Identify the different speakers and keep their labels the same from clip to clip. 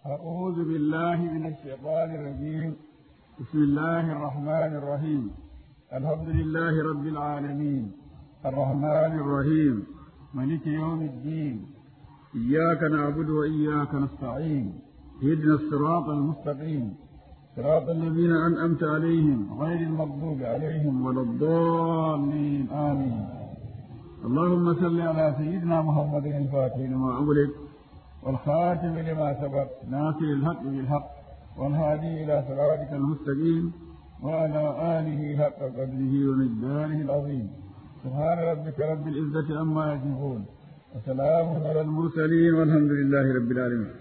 Speaker 1: أعوذ بالله من الشيطان الرجيم بسم الله الرحمن الرحيم الحمد لله رب العالمين الرحمن الرحيم ملك يوم الدين إياك نعبد وإياك نستعين اهدنا الصراط المستقيم صراط الذين أنعمت عليهم غير المغضوب عليهم ولا الضالين آمين اللهم صل على سيدنا محمد الفاتح لما أغلق والخاتم لما سبق ناصر الحق بالحق والهادي إلى صراطك المستقيم وعلى آله حق قدره ومقداره العظيم سبحان ربك رب العزة عما يصفون وسلام على المرسلين والحمد لله رب العالمين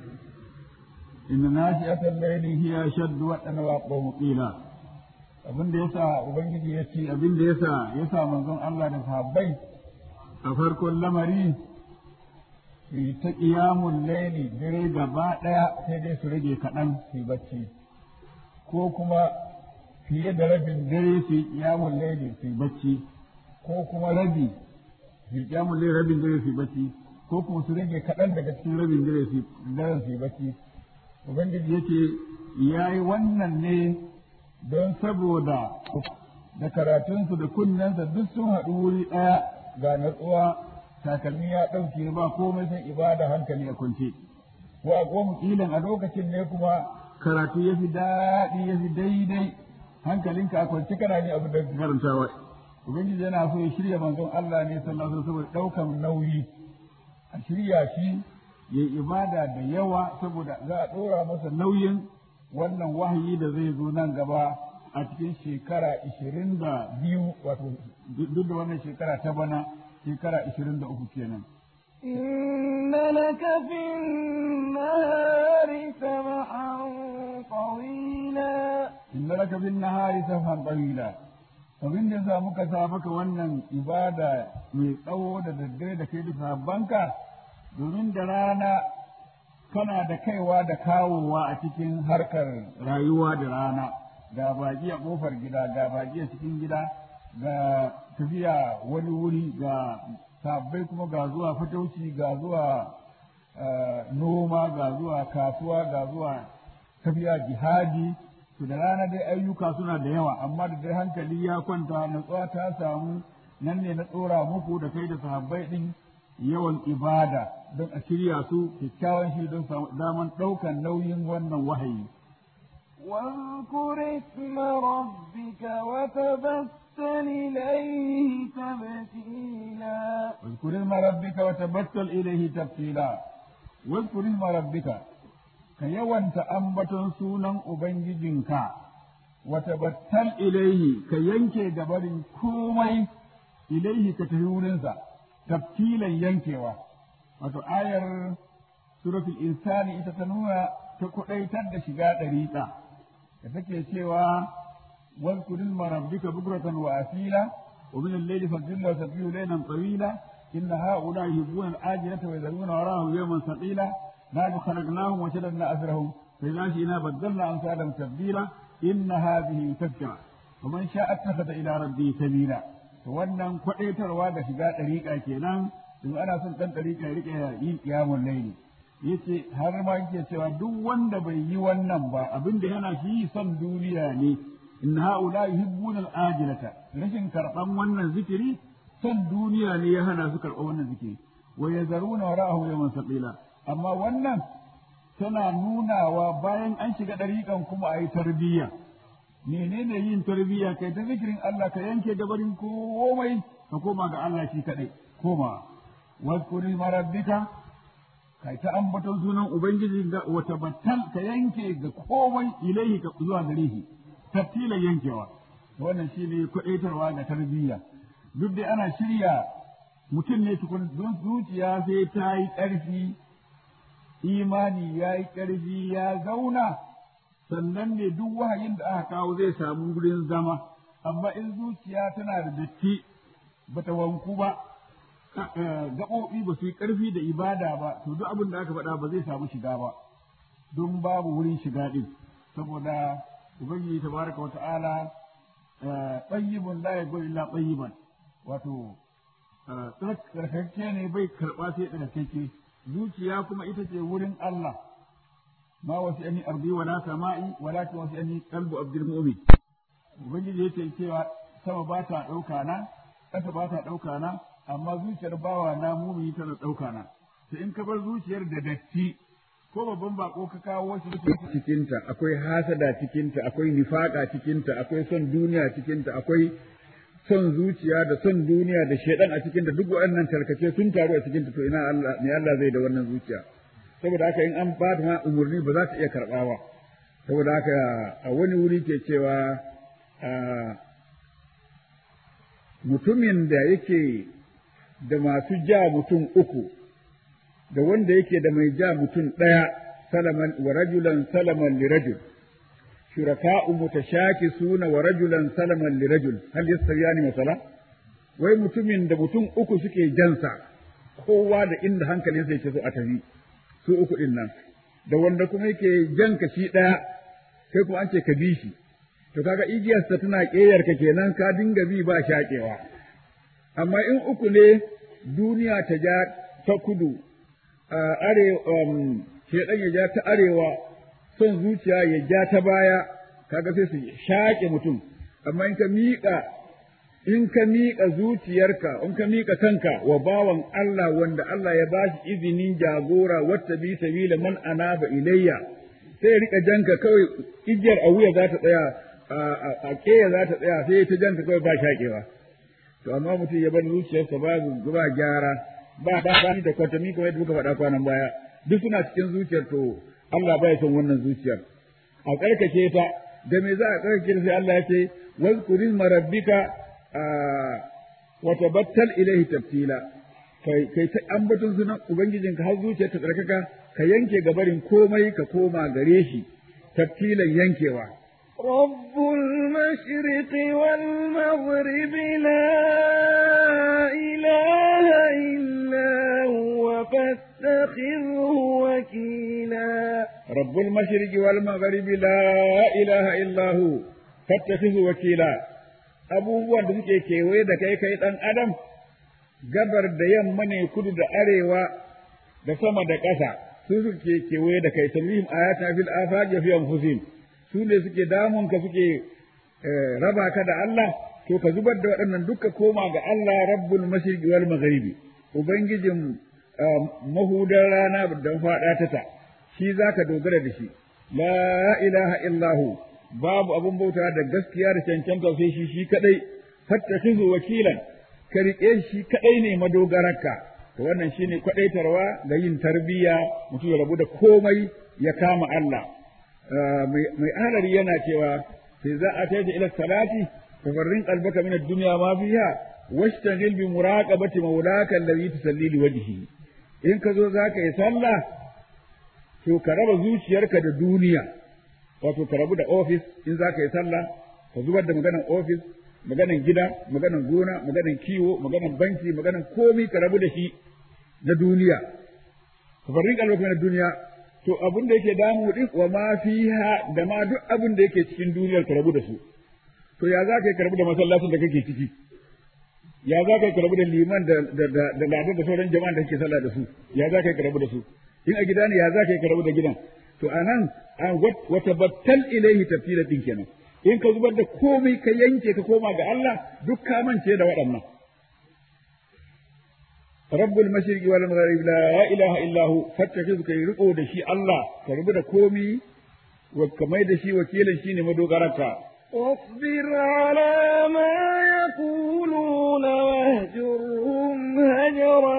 Speaker 1: إن ناشئة الليل هي أشد وأن وأقوم قيلا abin da yasa ubangiji ya ce abin da yasa yasa manzon Allah da sahabbai a farkon lamari su ta ƙiyamun laili dare gaba ɗaya sai dai su rage kaɗan su yi bacci ko kuma fiye da rabin dare su yi ƙiyamun laili su yi bacci ko kuma rabi su yi ƙiyamun laili rabin dare su yi bacci ko kuma su rage kaɗan daga cikin rabin dare su yi bacci ubangiji yake ya yi wannan ne don saboda da karatunsu da kunnensa duk sun haɗu wuri ɗaya ga natsuwa takalmi ya ɗauke ba komai sai ibada hankali a kwance wa a goma kilan a lokacin ne kuma karatu ya fi daɗi ya fi daidai hankalinka a kwance kana ne abin da karantawa ubangiji yana so ya shirya manzon Allah ne sallallahu alaihi saboda ɗaukan nauyi a shirya shi ya ibada da yawa saboda za a ɗora masa nauyin wannan wahayi da zai zo nan gaba a cikin shekara ishirin da biyu wato duk da wannan shekara ta bana shekara ishirin da uku kenan.
Speaker 2: إن لك في النهار سبحا طويلا
Speaker 1: إن لك في النهار سبحا طويلا abin da sa muka sa maka wannan ibada mai tsawo da daddare da kai da sabbanka domin da rana kana da kaiwa da kawowa a cikin harkar rayuwa da rana ga baki a kofar gida ga baki a cikin gida ga tafiya wani wuri ga sabbai kuma ga zuwa fatauci ga zuwa noma ga zuwa kasuwa ga zuwa tafiya jihadi to da rana dai ayyuka suna da yawa amma da dai hankali ya kwanta natsuwa ta samu nan ne na tsora muku da kai da sahabbai din yawan ibada don a shirya su kyakkyawan shi don samu daman ɗaukan nauyin wannan wahayi.
Speaker 2: واذكر اسم ربك وتبتل إليه تبتيلا
Speaker 1: واذكر اسم ربك وتبتل إليه تبتيلا واذكر اسم ربك كيوان تأمبت سونا أبنججنك وتبتل إليه كينكي جبل كومي إليه كتهولنسا تبتيلا ينكوا wato ayar suratul insani ita ta nuna ta kudaitar da shiga ɗariƙa da take cewa واذكر اسم ربك بكرة وأصيلا ومن الليل فاجعل له سبيل ليلا طويلا إن هؤلاء يحبون الآجلة ويذرون وراهم يوما ثقيلا نحن خلقناهم وشددنا أسرهم فإذا شئنا بدلنا أمثالهم تبديلا إن هذه تذكرة ومن شاء اتخذ إلى ربه سبيلا wannan kwaɗaitarwa da shiga ɗariƙa kenan in ana son ɗan ɗariƙa ya riƙe yin ƙiyamun laili yace har ma yake cewa duk wanda bai yi wannan ba abin da yana shi son duniya ne in haula yuhibbuna al-ajilata rashin karban wannan zikiri son duniya ne ya hana su karɓar wannan zikiri wa yazaruna wara'ahu yawman saqila amma wannan tana nunawa bayan an shiga ɗariƙan kuma a yi tarbiyya menene yin tarbiyya kai ta zikirin Allah ka yanke gabarin komai ka koma ga Allah shi kaɗai koma واذكر rabbika kai ta ambaton sunan ubangiji ga wata battal ka yanke ga komai ilaihi ka zuwa gare shi tattila yankewa wannan shine kudaitarwa ga tarbiyya duk da ana shirya mutum ne tukun don zuciya sai ta yi ƙarfi imani ya yi ƙarfi ya zauna sannan ne duk wahayin da aka kawo zai samu wurin zama amma in zuciya tana da datti bata wanku ba gaɓoɓi ba su yi ƙarfi da ibada ba to duk abin da aka faɗa ba zai samu shiga ba don babu wurin shiga ɗin saboda ubangiji tabaraka wata'ala tayyibun la yaqulu illa tayyiban wato tsarkake ne bai karɓa sai tsarkake zuciya kuma ita ce wurin Allah ma wasi'ani ardi wala sama'i walakin wasi'ani qalbu abdul mu'min ubangiji yake cewa sama ba ta ɗauka na ƙasa ba ta ɗauka na amma zuciyar bawa na mumini tana ɗauka na to in ka bar zuciyar da datti ko babban bako ka kawo shi cikinta akwai hasada cikinta akwai nifaka cikinta akwai son duniya cikinta akwai son zuciya da son duniya da shedan a cikinta duk waɗannan tarkace sun taru a cikinta to ina Allah ne Allah zai da wannan zuciya saboda haka in an ba ma umurni ba za ta iya karɓa ba saboda haka a wani wuri ke cewa mutumin da yake da masu ja mutum uku da wanda yake da mai ja mutum ɗaya salaman wa rajulan salaman li rajul shuraka'u mutashakisuna wa rajulan salaman li rajul hal yastawiyani masala wai mutumin da mutum uku suke jansa kowa da inda hankalinsa yake so a tafi su uku din nan da wanda kuma yake janka shi ɗaya kai kuma an ce ka bi shi to kaga igiyarsa tana ƙeyarka kenan ka dinga bi ba shaƙewa amma in uku ne duniya ta ja ta kudu arewa shedan ya ja ta arewa son zuciya ya ja ta baya kaga sai su shaƙe mutum amma in ka miƙa in ka miƙa zuciyarka in ka miƙa kanka wa bawan Allah wanda Allah ya bashi izinin jagora wata bi sabila man anaba ilayya sai ya rika janka kawai igiyar a wuya za ta tsaya a keya za ta tsaya sai ta janka kawai ba shaƙewa to amma mutum ya bar zuciyarsa babu ba gyara ba ba ba da kwatami kamar yadda muka faɗa kwanan baya duk suna cikin zuciyar to Allah bai son wannan zuciyar a karkace ta da me za a karkace sai Allah ya ce wazkurin marabbika wa tabattal ilaihi tabtila kai kai ta ambaton sunan ubangijinka har zuciyar ta tsarkaka ka yanke gabarin komai ka koma gare shi tabtilan yankewa
Speaker 2: رب المشرق والمغرب لا إله إلا هو فاتخذه وكيلا
Speaker 1: رب المشرق والمغرب لا إله إلا هو فاتخذه وكيلا abubuwan da suke kewaye da kai kai ɗan adam gabar da yamma ne kudu da arewa da sama da ƙasa su suke kewaye da kai talwihim ayatuna fil afaqi fi anfusihim su ne suke damunka suke raba ka da Allah to ka zubar da waɗannan duka koma ga Allah rabbul mashriqi wal maghribi ubangijin mahudar rana da faɗa ta ta shi zaka dogara da shi la ilaha illahu babu abun bauta da gaskiya da cancanta sai shi shi kadai fattakhizu wakilan ka riƙe shi kadai ne madogararka to wannan shine kwadaitarwa ga yin tarbiyya mutum ya rabu da komai ya kama Allah mai alari yana cewa sai za a taita ila salati fafarrin qalbaka min ad-dunya ma fiha washtagil bi muraqabati mawlaka alladhi tusalli li wajhi in ka zo zaka yi sallah to ka raba zuciyarka da duniya wato ka rabu da office in zaka yi sallah ka zubar da maganan office maganan gida maganan gona maganan kiwo maganan banki maganan komi ka rabu da shi na duniya fafarrin qalbaka min ad-dunya to abin da yake damu din wa ma fiha da ma duk abin da yake cikin duniyar ka rabu da su to ya za ka yi karbu da masallacin da kake ciki ya za ka yi karbu da liman da da da da ladan da sauran jama'an da kake sallah da su ya za ka yi karbu da su in a gida ne ya za ka yi karbu da gidan to anan an wa tabattal ilaihi tafsila din kenan in ka zubar da komai ka yanke ka koma ga Allah duk ka mance da waɗannan رب المشرق والمغرب لا إله إلا هو فاتخذ كي رقو دشي الله كرب دا كومي وكمي دشي وكيلا شيني مدوغرك
Speaker 2: واصبر على ما يقولون واهجرهم هجرا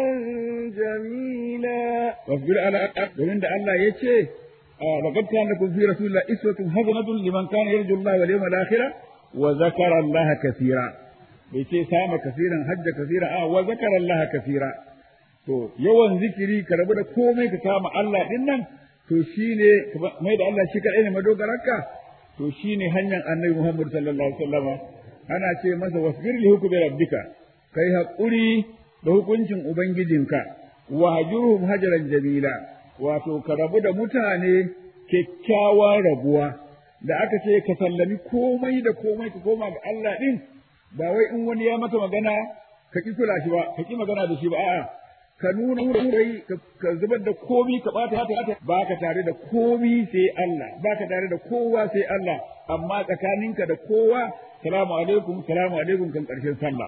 Speaker 2: جميلا
Speaker 1: واصبر على ومن دا الله يتشي آه لقد كان لكم في رسول الله إسوة حسنة لمن كان يرجو الله واليوم الآخرة وذكر الله كثيرا bai ce sama kasiran hajja kasira a wa zakara Allah kasira to yawan zikiri ka rabu da komai ka kama Allah din nan to shine mai da Allah shi kadai ne madogararka to shine hanyar Annabi Muhammad sallallahu alaihi wasallam ana ce masa wasbir li hukmi rabbika kai hakuri da hukuncin ubangijinka wa hajurhum hajaran jamila wato ka rabu da mutane kyakkyawan rabuwa da aka ce ka sallami komai da komai ka koma ga Allah din ba wai in wani ya maka magana ka ki kula shi ba ka ki magana da shi ba a'a ka nuna wurai ka zubar da komi ka bata hata hata ba ka tare da komi sai Allah ba ka tare da kowa sai Allah amma tsakaninka da kowa salamu alaikum salamu alaikum kan karshen sallah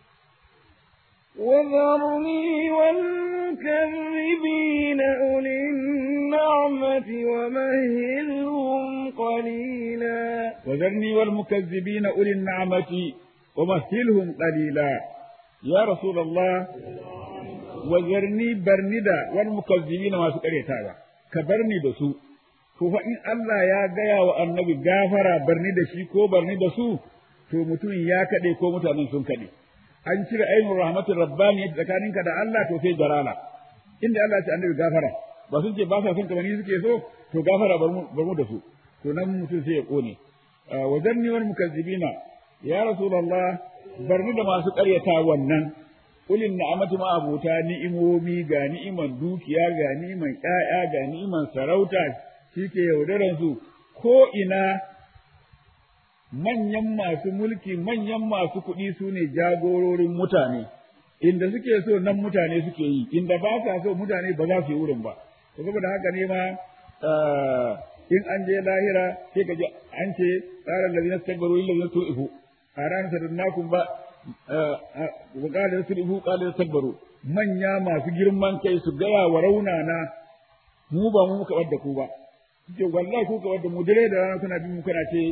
Speaker 2: وذرني والمكذبين أولي النعمة ومهلهم قليلا
Speaker 1: وذرني والمكذبين أولي النعمة ومهلهم قليلا يا رسول الله وذرني برندا والمكذبين ما سكريتاوا كبرني دسو to fa in Allah ya gaya wa annabi gafara barni da shi ko barni da su to mutum ya kaɗe ko mutanen sun kaɗe an cire ainihin rahmatin rabbani tsakaninka da Allah to sai jarala inda Allah ya ce annabi gafara ba sun ce ba sa son kamar ni suke so to gafara bar mu da su to nan mutum sai ya kone wa zanni wal mukazzibina ya rasulullah barni da masu ƙaryata wannan ulin na'amati ma abuta ni'imomi ga ni'iman dukiya ga ni'iman ƴaƴa ga ni'iman sarauta shike yaudaran su ko ina manyan masu mulki manyan masu kuɗi su ne jagororin mutane inda suke so nan mutane suke yi inda ba sa so mutane ba za su yi wurin ba to saboda haka ne ma in an je lahira sai ka ji an ce tsarin da zai tabbaru illa zai to ihu a ranar sadannakun ba wa qala yasrifu qala yastabbaru manya masu girman kai su gaya wa raunana mu ba mu muka wadda ku ba ce wallahi ku ka wadda mu dare da rana kuna bin mu kana ce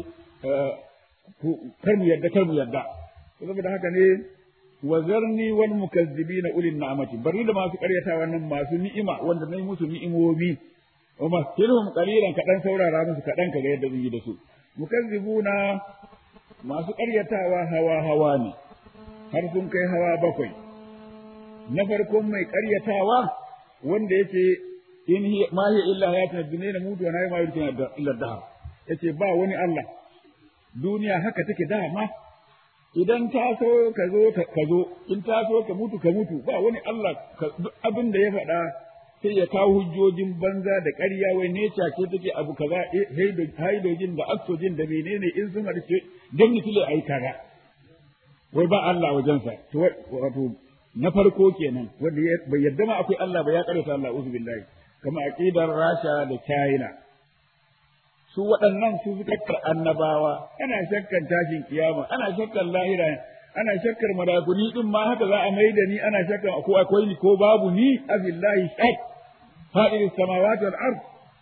Speaker 1: kar mu yadda kar mu yadda saboda haka ne wa zarni wal mukazzibina ulil ni'amati bari da masu karyata wannan masu ni'ima wanda nayi musu ni'imomi wa masirhum qalilan kadan saurara musu kadan kaga yadda zan yi da su mukazzibuna masu karyatawa hawa hawa ne har sun kai hawa bakwai na farkon mai karyatawa wanda yake in hiya ma hiya illa hayatuna dunya na mutu wa na ma yurkina illa dahar yace ba wani Allah duniya haka take dama idan ta so ka zo ka zo in ta so ka mutu ka mutu ba wani Allah abin da ya faɗa sai ya kawo hujjojin banza da ƙarya wai ne ce take abu kaza haidojin da oxygen da menene in sun haɗu don mutule ai kaza wai ba Allah wajensa to wato na farko kenan wanda bai yadda ma akwai Allah ba ya karanta Allah uzu billahi kama aqidar Rasha da China su waɗannan su suka annabawa ana shakkan tashin kiyama ana shakkan lahira ana shakkar malakuni din ma haka za a mai da ni ana shakkan ko akwai ni ko babu ni abillahi shak fa'il samawati wal ard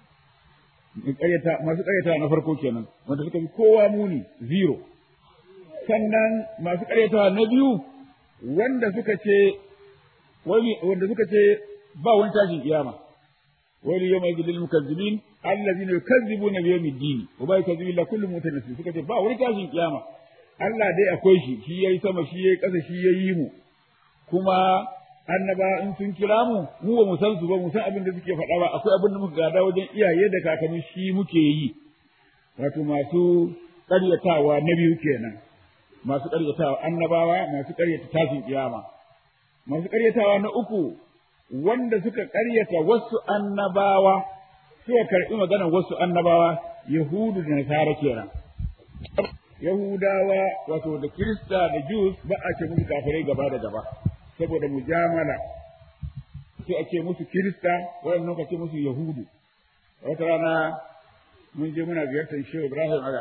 Speaker 1: masu ƙaryata na farko kenan wanda suka fi kowa muni zero sannan masu ƙaryata na biyu wanda suka ce wanda suka ce ba wani tashin kiyama wani yau mai gidil mukazzibin allazina yukazzibuna bi yawmid din wa ba yukazzibu illa kullu mutanassi suka ce ba wani tashin kiyama Allah dai akwai shi shi yayi sama shi yayi ƙasa shi yayi mu kuma annaba in sun kira mu mu ba mu san su ba mu san abin da suke faɗa ba akwai abin da muka gada wajen iyaye da kakanni shi muke yi wato masu ƙaryatawa na biyu kenan masu ƙaryatawa annabawa masu ƙaryata tashin kiyama masu ƙaryatawa na uku wanda suka ƙaryata wasu annabawa suka karɓi maganar wasu annabawa yahudu da nasara kenan yahudawa wato da kirista da jus ba a ce musu kafirai gaba da gaba saboda mujamala sai a ce musu kirista waɗannan ka ce musu yahudu wata rana mun je muna ziyartar shehu ibrahim aga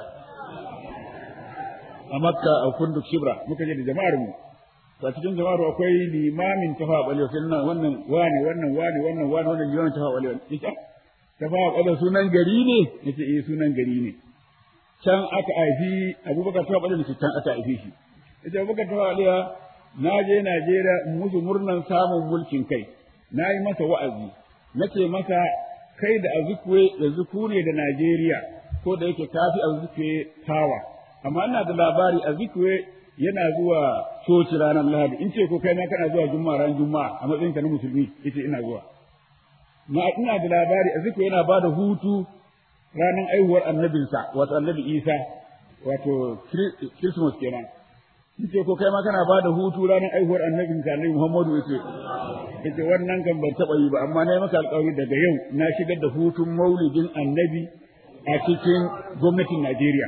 Speaker 1: a makka a kunduk shibra muka je da jama'ar mu a cikin jama'ar akwai limamin tafa balewa sai nan wannan wani wannan wani wannan wani wannan limamin tafa balewa yace tafa balewa sunan gari ne yace eh sunan gari ne can aka haifi abubakar tafa balewa can aka haife shi yace abubakar tafa balewa na je Najeriya in musu murnan samun mulkin kai na yi masa wa'azi nace masa kai da azukwe yanzu ku ne da Najeriya ko da yake kafi azukwe tawa amma ina da labari azukwe yana zuwa coci ranar Lahadi in ce ko kai ma kana zuwa Juma'a ran Juma'a a matsayin ka na musulmi yace ina zuwa na ina da labari azukwe yana ba da hutu ranar aihuwar annabinsa wato annabi Isa wato Christmas kenan in ce ko kai ma kana ba da hutu ranar aihuwar annabin ka annabi Muhammadu yace yace wannan kan ban taba yi ba amma na yi maka alƙawari daga yau na shigar da hutun maulidin annabi a cikin gwamnatin Najeriya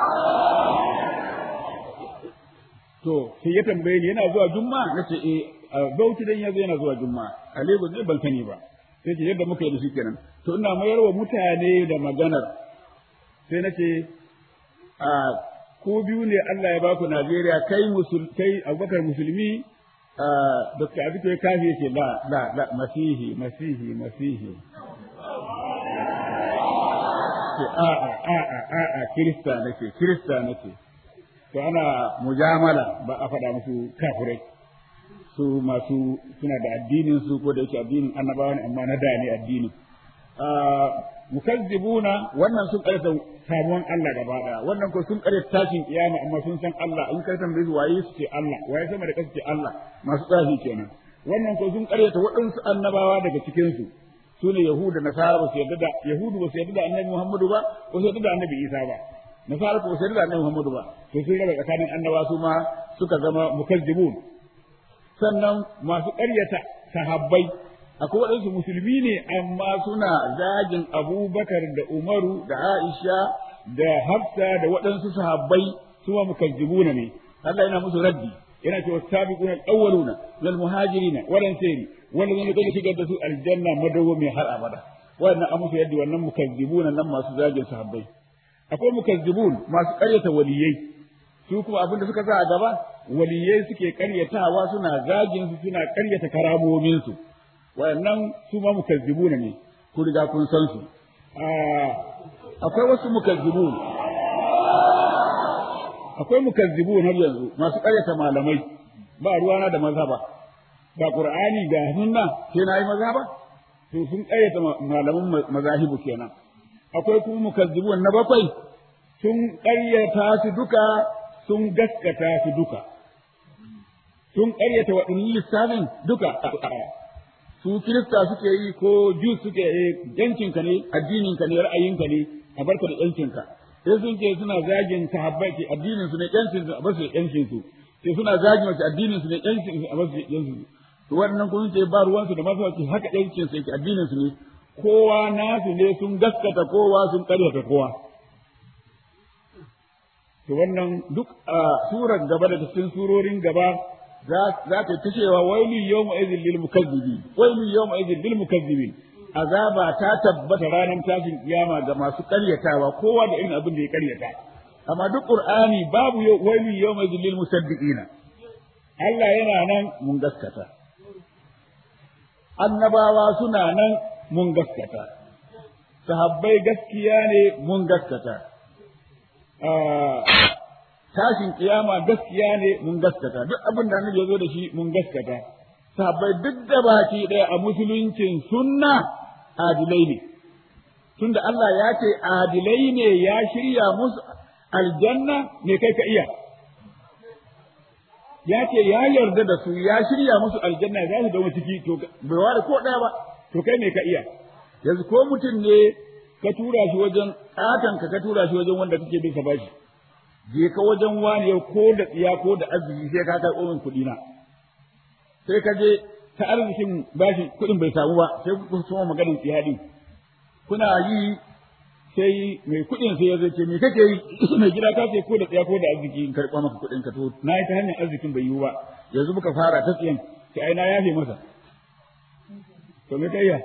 Speaker 1: to sai ya tambaye ni yana zuwa juma'a nace eh a Bauchi dan yazo yana zuwa Juma'a a Lagos ne ban sani ba sai ce yadda muka yi da shi kenan to ina mayar wa mutane da maganar sai nace a ko biyu ne Allah ya baku Najeriya kai musul kai Abubakar musulmi Dr. Abiko ya kafi yake la la la masihi masihi masihi ce a a a a a a kirista nake kirista nake to ana mujamala ba a faɗa musu kafirai su masu suna da addinin su ko da yake addinin annabawa ne amma na da ne addinin mukazzibuna wannan sun karanta samuwan Allah gaba daya wannan ko sun karanta tashin kiyama amma sun san Allah in kai tambaye su waye su ce Allah waye sama da kasu ce Allah masu tsafi kenan wannan ko sun karanta waɗansu annabawa daga cikin su sune yahuda nasara ba su yarda da yahudu ba su yarda da annabi Muhammadu ba ba su yarda da annabi Isa ba nasara ko ba su yarda da annabi Muhammadu ba to sun raba tsakanin annaba su ma suka zama mukazzibun sannan masu ƙaryata sahabbai akwai waɗansu musulmi ne amma suna zagin abubakar da umaru da aisha da hafsa da waɗansu sahabbai su ma mukazzibuna ne Allah yana musu raddi yana cewa sabiquna al-awwaluna wal muhajirina wal ansari wanda zai kaje shigar da su aljanna madawwami har abada wannan an musu yadda wannan mukazzibuna nan masu zagin sahabbai akwai mukazzibun masu ƙaryata waliyai su kuma abin da suka sa a gaba waliyai suke ƙaryatawa suna zagin su suna ƙaryata karamomin su wayannan su ma mukazzibuna ne ku riga kun san su akwai wasu mukazzibun akwai mukazzibun har yanzu masu ƙaryata malamai ba ruwana da mazhaba ga qur'ani ga sunna sai na yi mazhaba to sun ƙaryata malaman mazahibu kenan akwai kuma mukazzibun na bakwai sun ƙaryata su duka sun gaskata su duka sun ƙaryata waɗannan lissafin duka su kirista suke yi ko jus suke yi yankinka ne addininka ne ra'ayinka ne a barka da yankinka sai sun ce suna zagin sahabbai ce addinin su ne yancin su a basu yancin su sai suna zagin wace addinin su ne yancin su a basu yancin su to wannan kun ce ba ruwan su da masu wace haka yancin su yake addinin su ne kowa nasu ne sun gaskata kowa sun karyata kowa to wannan duk a surar gaba da cikin surorin gaba za ta ta cewa wailu yawma idhil lil mukazzibin wailu yawma idhil lil mukazzibin azaba ta tabbata ranar tashin kiyama ga masu karyatawa kowa da irin abin da ya karyata amma duk qur'ani babu wailu yawma idhil lil musaddiqina Allah yana nan mun gaskata annabawa suna nan mun gaskata sahabbai gaskiya ne mun gaskata tashin kiyama gaskiya ne mun gaskata duk abin da annabi ya zo da shi mun gaskata sahabbai duk da baki ɗaya a musuluncin sunna adilai ne tunda Allah ya ce adilai ne ya shirya musu aljanna ne kai ka iya ya ce ya yarda da su ya shirya musu aljanna za su dawo ciki to bai ware ko ɗaya ba to kai me ka iya yanzu ko mutum ne ka tura shi wajen ƙatan ka ka tura shi wajen wanda kake bin sa bashi je ka wajen wani yau ko da tsiya ko da arziki sai ka karɓo min kuɗi na sai ka je ta arzikin bashi kuɗin bai samu ba sai ku so maganin tsiya din kuna yi sai mai kuɗin sai ya zace me kake yi mai gida ka ce ko da tsiya ko da arziki in karɓa maka kuɗin ka to na yi ta hanyar arzikin bai yiwu ba yanzu muka fara ta tsiyan sai ai na yafe masa to me kai ya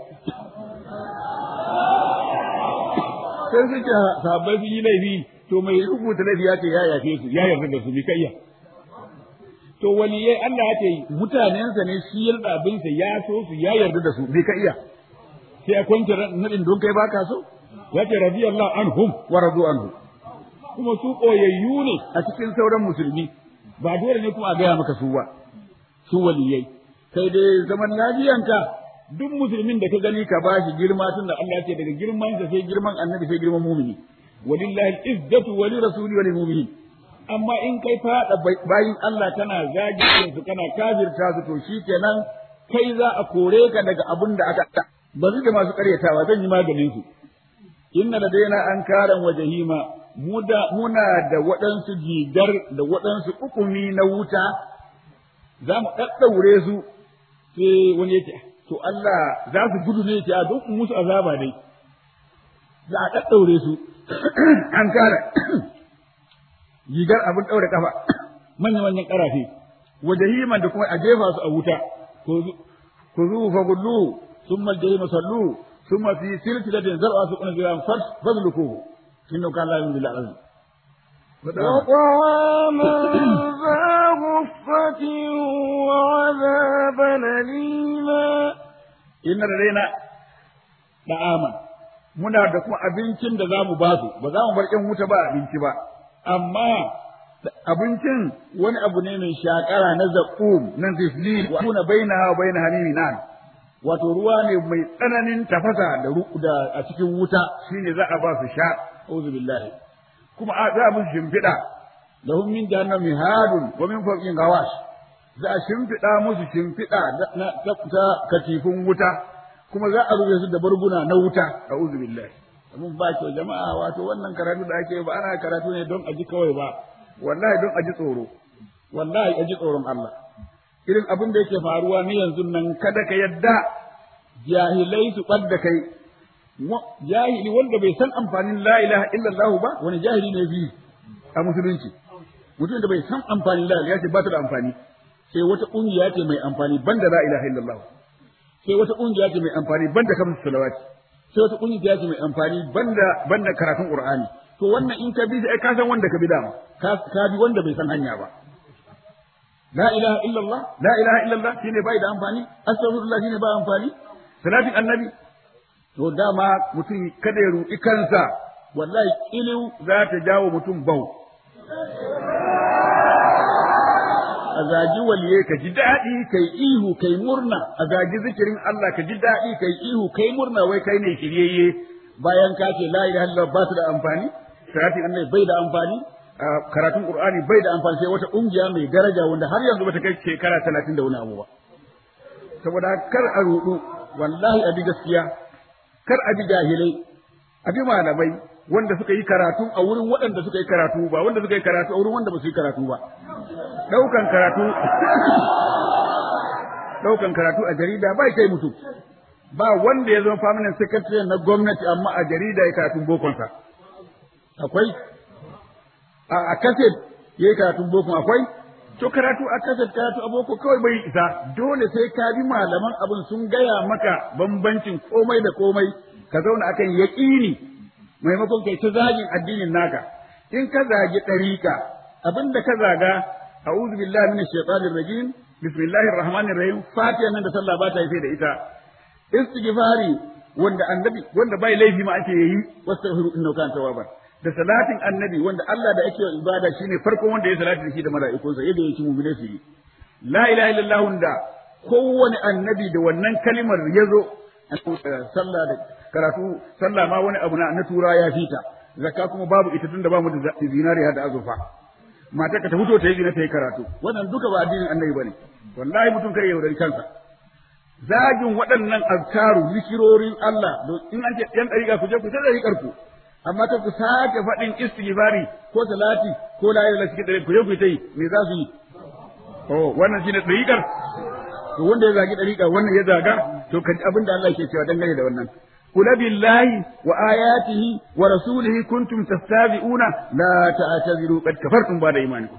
Speaker 1: sai suke sahabbai sun yi laifi to mai rubuta laifi ya ce ya yafe su ya yarda da su bi kayya to waliyai Allah ya ce mutanensa ne shi yarda abinsa ya so su ya yarda da su bi ka iya sai a kwance nadin don kai baka so ya ce radiyallahu anhum wa radu anhu kuma su koyayyu ne a cikin sauran musulmi ba dole ne kuma a gaya maka su ba su waliyai sai dai zaman lafiyanka duk musulmin da ka gani ka bashi girma tunda Allah ya ce daga girman sa sai girman annabi sai girman mumini walillahi al-izzatu wa lirasuli wa lilmu'minin amma in kai fada bayin Allah kana zagi su kana kafirta su to shikenan kai za a kore ka daga abin da aka ba su da masu karyatawa zan yi maganin su inna ladaina an karan wa jahima muna da waɗansu gigar da waɗansu ukumi na wuta za mu ɗaɗɗaure su sai wani yake to Allah za su gudu ne ce a duk musu azaba dai za a ɗaɗɗaure su an kara gigar abin ɗaure kafa manya manyan ƙarafe wa jahiman da kuma a jefa su a wuta خذوه فغلوه ثم الجحيم صلوه ثم في سلسلة زرعها سبعون ذراعا فاسلكوه إنه كان لا يؤمن بالله العظيم
Speaker 2: وطعاما ذا غصة وعذابا أليما
Speaker 1: inna ladaina da'aman muna da kuma abincin da zamu ba su ba za mu bar ƴan wuta ba abinci ba amma abincin wani abu ne mai shakara na zaqum nan ziflil wa kuna bainaha wa baina hamimin nan wato ruwa ne mai tsananin tafasa da da a cikin wuta shine za a ba su sha auzu billahi kuma a za mu shimfiɗa lahum min jahannam mihadun wa min fawqin gawash za a shimfiɗa musu shimfiɗa na ta katifin wuta kuma za a rufe su da barguna na wuta a'udhu billahi mun ba ki jama'a wato wannan karatu da ake ba ana karatu ne don a ji kawai ba wallahi don a ji tsoro wallahi a ji tsoron Allah irin abin da yake faruwa ni yanzu nan kada ka yadda jahilai su ɓadda kai jahili wanda bai san amfanin la ilaha illallah ba wani jahili ne bi a musulunci mutum da bai san amfanin la ilaha ya ce ba ta da amfani sai wata ƙungiya ce mai amfani banda la ilaha illallah sai wata ƙungiya ce mai amfani banda kamar salawati sai wata ƙungiya ce mai amfani banda banda karatun qur'ani to wannan in ka bi sai ka san wanda ka bi dama ka ka bi wanda bai san hanya ba la ilaha illallah la ilaha illallah shine bai da amfani astaghfirullah shine ba amfani salatin annabi to dama mutum kada ya ruɗi kansa wallahi iliu za ta jawo mutum bau a zagi waliye ka ji daɗi kai ihu kai murna a zagi zikirin Allah ka ji daɗi kai ihu kai murna wai kai ne shiryayye bayan ka ce la ilaha illallah ba su da amfani salatin annabi bai da amfani karatun qur'ani bai da amfani sai wata kungiya mai daraja wanda har yanzu bata kai shekara talatin da wani abu ba saboda kar a rudu wallahi a bi gaskiya kar a bi jahilai a bi malamai wanda suka yi karatu a wurin waɗanda suka yi karatu ba wanda suka yi karatu a wurin wanda ba su yi karatu ba ɗaukan karatu ɗaukan karatu a jarida ba kai mutum ba wanda ya zama permanent secretary na gwamnati amma a jarida ya karatun bokonsa akwai a kaset ya yi karatun bokon akwai to karatu a kaset karatu a boko kawai bai isa dole sai ka bi malaman abin sun gaya maka bambancin komai da komai ka zauna akan yaƙini maimakon kai ta zagin addinin naka in ka zagi ɗariƙa abinda ka zaga a'udhu billahi minash shaitanir rajim bismillahir rahmanir rahim fatiha nan da sallah ba ta yi da ita istighfari wanda annabi wanda bai laifi ma ake yi wastaghfiru innahu kana tawwaban da salatin annabi wanda Allah da ake ibada shine farkon wanda ya salati da shi da mala'ikunsa yadda yake mu'mine su yi la ilaha illallah da kowane annabi da wannan kalimar yazo sallah da karatu sallah ma wani abu na tura ya fita zakka kuma babu ita tunda bamu da zinariya da azurfa mata ka ta fito ta yi zina ta yi karatu wannan duka ba addinin annabi bane wallahi mutum kare yaudari kansa zagin waɗannan azkaru zikirorin Allah in an ce yan dariƙa ku je ku ta dariƙar ku amma ta ku sake faɗin istighfari ko salati ko la ilaha illallah cikin ku je ku ta yi me za su yi oh wannan shine dariƙar to wanda ya zagi dariƙa wannan ya zaga to kaji abin da Allah ke cewa dangane da wannan قل بالله وآياته ورسوله كنتم تستهزئون لا تعتذروا قد كفرتم بعد إيمانكم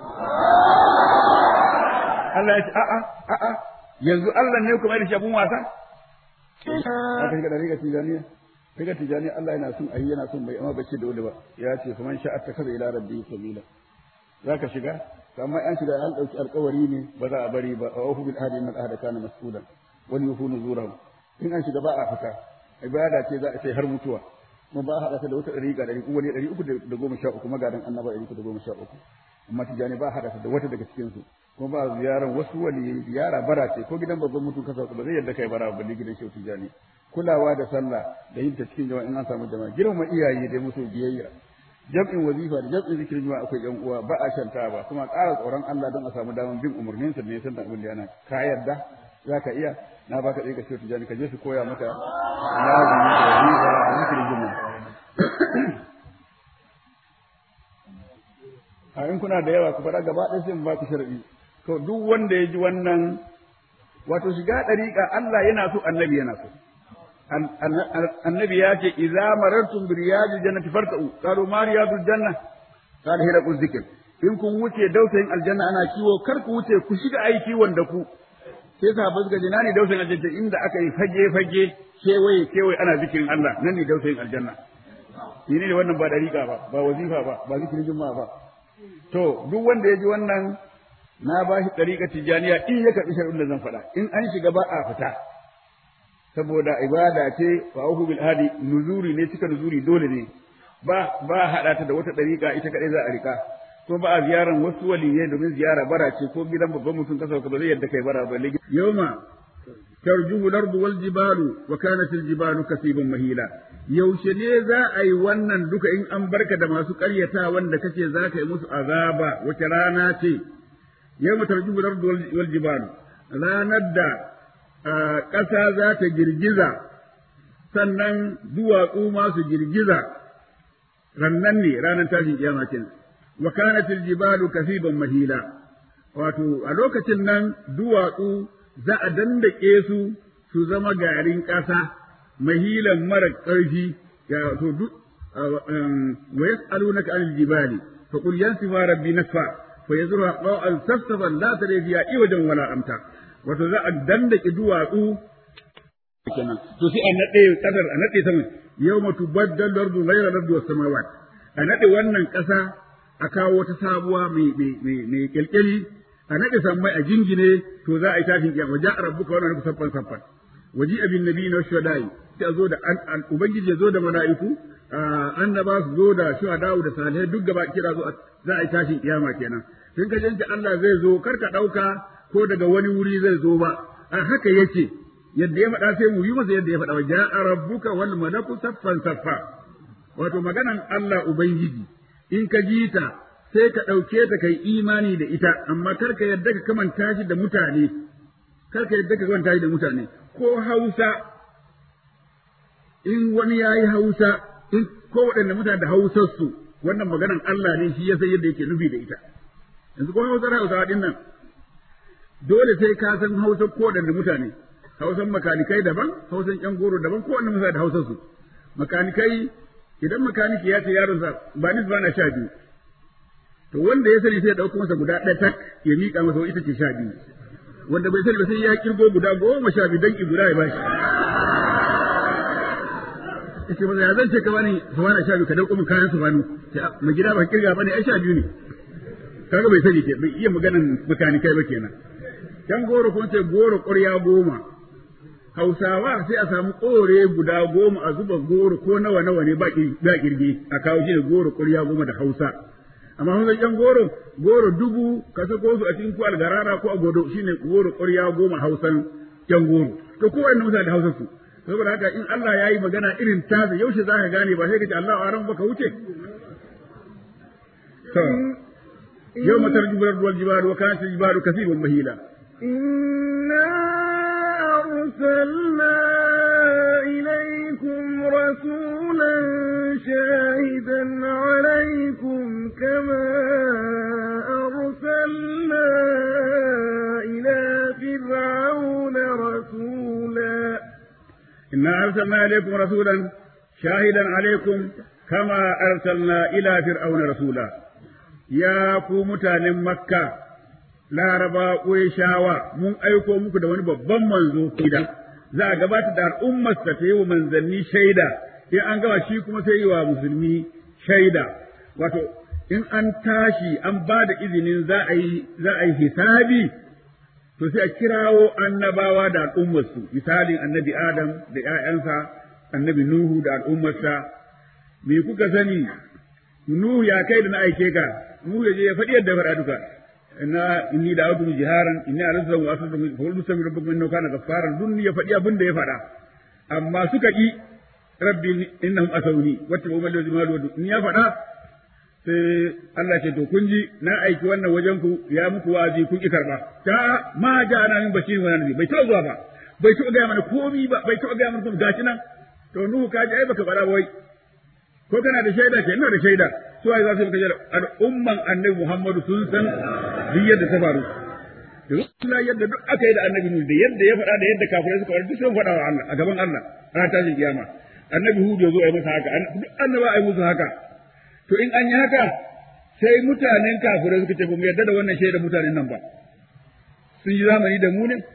Speaker 1: Allah ya ce a'a a'a yanzu Allah ne kuma da shabun wasa aka shiga dariƙa tijaniya daga tijaniya Allah yana son ayi yana son bai amma bai ce da wani ba ya ce faman sha'a ta kaza ila rabbi sabila zaka shiga amma an shiga an dauki alƙawari ne ba za a bari ba wa bil ahdi innal ahda kana mas'ulan wal yufunu zurahu in an shiga ba a fita ibada ce za a ce har mutuwa kuma ba a haɗa ta da wata ɗari ga ɗari wani ɗari uku da goma sha uku magadan annaba ɗari uku da goma sha uku amma tijani ba a haɗa ta da wata daga cikinsu kuma ba ziyaran wasu wani ziyara bara ce ko gidan babban mutum kasa ba zai yadda kai bara ba ne gidan shehu tijani kulawa da sallah da yin ta cikin jama'a in an samu jama'a girmama iyaye da musu biyayya jam'in wazifa da jam'in zikirin jama'a akwai yan uwa ba a shanta ba kuma ƙara tsoron Allah don a samu damar bin umarninsa ne san da abin da yana ka yarda za ka iya na baka ɗaya ka ce tijani ka je su koya maka lazimi da wazifa da zikirin juma'a a in kuna da yawa ku faɗa gaba ɗaya sai mu ba ku sharadi to duk wanda ya ji wannan wato shiga ɗariƙa Allah yana so annabi yana so annabi ya ce idza marartum bi riyadil jannati farta'u qalu ma riyadul janna qala hiya zikr in kun wuce dausayin aljanna ana kiwo kar ku wuce ku shiga ai kiwon da ku sai sahabbai suka ce na ne dausayin aljanna inda aka yi fage fage kewaye kewaye ana zikirin Allah nan ne dausayin aljanna ni ne wannan ba dariƙa ba ba wazifa ba ba zikirin juma'a ba to duk wanda ya ji wannan na ba shi dariƙa tijaniya in ya karɓi shar'un da zan faɗa in an shiga ba a fita saboda ibada ce wa auhu bil hadi nuzuri ne cika nuzuri dole ne ba ba hada ta da wata dariƙa ita kadai za a rika ko ba a ziyaran wasu waliyai domin ziyara bara ce ko gidan babban mutum kasa ka ba zai yadda kai bara ba yawma tarjuhu lardu wal jibalu wa kanat al jibalu kasiban mahila yaushe ne za a yi wannan duka in an barka da masu ƙaryata wanda kace za ka yi musu azaba wace rana ce yawma tarjuhu lardu wal jibalu ranar da ƙasa za ta girgiza sannan duwatsu ma su girgiza rannan ne ranar tashin kiyama kenan wa kanat al jibalu kasiban mahila wato a lokacin nan duwatsu za a dandake su su zama garin ƙasa mahilan mara ƙarfi ya to duk wa yas'alunaka anil jibali fa qul yansifa rabbi nasfa fa yazruha qa'al safsafan la tara fiha iwajan wala amta wato za a dandake duwatsu kenan to sai a nade kasar a nade sama yawma tubaddalu ardu ghayra ardu was samawat a nade wannan ƙasa a kawo ta sabuwa mai mai mai kelkeli a naɗe sammai a jingine to za a yi tashin kiyama ja rabbuka wa rabbuka saffan saffan waji abin nabi na shuhada'i sai a zo da ubangiji ya zo da mala'iku annaba su zo da shuhada'u da salihai duk gaba kira zo za a yi tashin kiyama kenan tun ka janta Allah zai zo kar ka ɗauka ko daga wani wuri zai zo ba a haka yake yadda ya faɗa sai mu yi masa yadda ya faɗa ja rabbuka wal malaku saffan saffa wato maganan Allah ubangiji in ka ji ta sai ka ɗauke ta kai imani da ita, amma kar ka yadda ka kamanta shi da mutane, kar ka yadda ka kamanta shi da mutane, ko Hausa, in wani ya yi Hausa, in ko waɗanda mutane da Hausarsu, wannan maganan Allah ne shi ya san yadda yake nufi da ita. Yanzu ko Hausar Hausawa ɗin nan, dole sai ka san Hausar ko waɗanda mutane, Hausan makanikai daban, Hausan ƴan goro daban, ko waɗanda mutane da Hausarsu. Makanikai, idan makaniki ya ce yaronsa ba ni ba na sha biyu, to wanda ya sani sai ya ɗauko masa guda ɗaya tak ya miƙa masa ita ce sha biyu wanda bai sani ba sai ya kirgo guda goma sha biyu danki guda ya bashi yace masa ya zan ce ka bani sawana sha biyu ka dauko min kayan su bani ma gida ba kirga bane ai sha biyu ne kaga bai sani ke bai iya maganan makanikai ba kenan dan goro kun ce goro ƙwarya goma Hausawa sai a samu ƙore guda goma a zuba goro ko nawa nawa ne ba kirgi a kawo shi da goro ƙwarya goma da Hausa amma hausa ƴan goro goro dubu ka sako su a cikin ko algarara ko a godo shine goro ƙwarya goma hausan ƴan goro to ko wannan mutane da hausar su saboda haka in Allah ya yi magana irin taza yaushe za ka gane ba sai ka ce Allah a ran baka wuce to yau matar jibar wal jibaru wa kanat jibaru kasibun mahila
Speaker 2: إنا أرسلنا إليكم رسولا شاهدا عليكم كما أرسلنا إلى فرعون رسولا
Speaker 1: إنا أرسلنا إليكم رسولا شاهدا عليكم كما أرسلنا إلى فرعون رسولا يا متان مكة laraba shawa mun aiko muku da wani babban manzo kida za a gabata da al'ummar ta yi wa manzanni shaida in an gama shi kuma sai yi wa musulmi shaida wato in an tashi an ba da izinin za a yi za a yi hisabi to sai a kirawo annabawa da al'ummarsu misalin annabi adam da ƴaƴansa annabi nuhu da al'ummarsa me kuka sani nuhu ya kai da na aike ka nuhu ya je ya faɗi yadda faɗa duka inna inni da'awtu jiharan inni arsaltu wa asatu fa qul mustamir rabbukum innahu kana ghaffaran dun ya faɗi abin da ya faɗa amma suka ki rabbi innahum asawni wattabu man lazima wa in ya faɗa sai Allah ce to kun ji na aiki wannan wajen ku ya muku wazi kun ki karba ta ma ja na min bashirin wa nabi bai taɓa zuwa ba bai taɓa gaya mana komi ba bai taɓa gaya mana kuma gashi nan to nuhu ka ji ai baka faɗa ba wai ko kana da shaida ke ina da shaida su ai za su maka shaida al'umman annabi Muhammadu sun san duk yadda ta faru da yadda duk aka yi da annabi Nuhu da yadda ya faɗa da yadda kafirai suka faɗa duk sun faɗa wa Allah a gaban Allah ranar tashin kiyama annabi Hud ya zo a yi masa haka duk annaba a yi musu haka to in an yi haka sai mutanen kafirai suka ce ba mu yarda da wannan shaida mutanen nan ba sun yi zamani da mu ne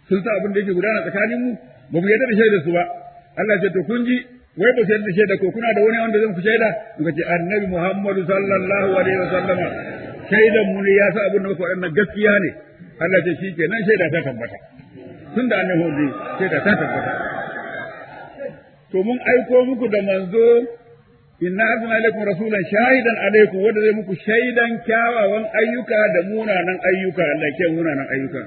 Speaker 1: sun sa abin da yake gudana tsakanin mu ba mu yarda da shaidar su ba Allah ce to kun ji wai ba su yarda da shaida ko kuna da wani wanda zan ku shaida muka ce annabi Muhammadu sallallahu alaihi wasallama shaidan mu ne ya sa abin da muka waɗannan gaskiya ne Allah ce shi kenan shaida ta tabbata tun da annabi hudu shaida ta tabbata to mun aiko muku da manzo inna arsalna alaikum rasulan shahidan alaikum wanda zai muku shaidan kyawawan ayyuka da munanan ayyuka Allah ke munanan ayyuka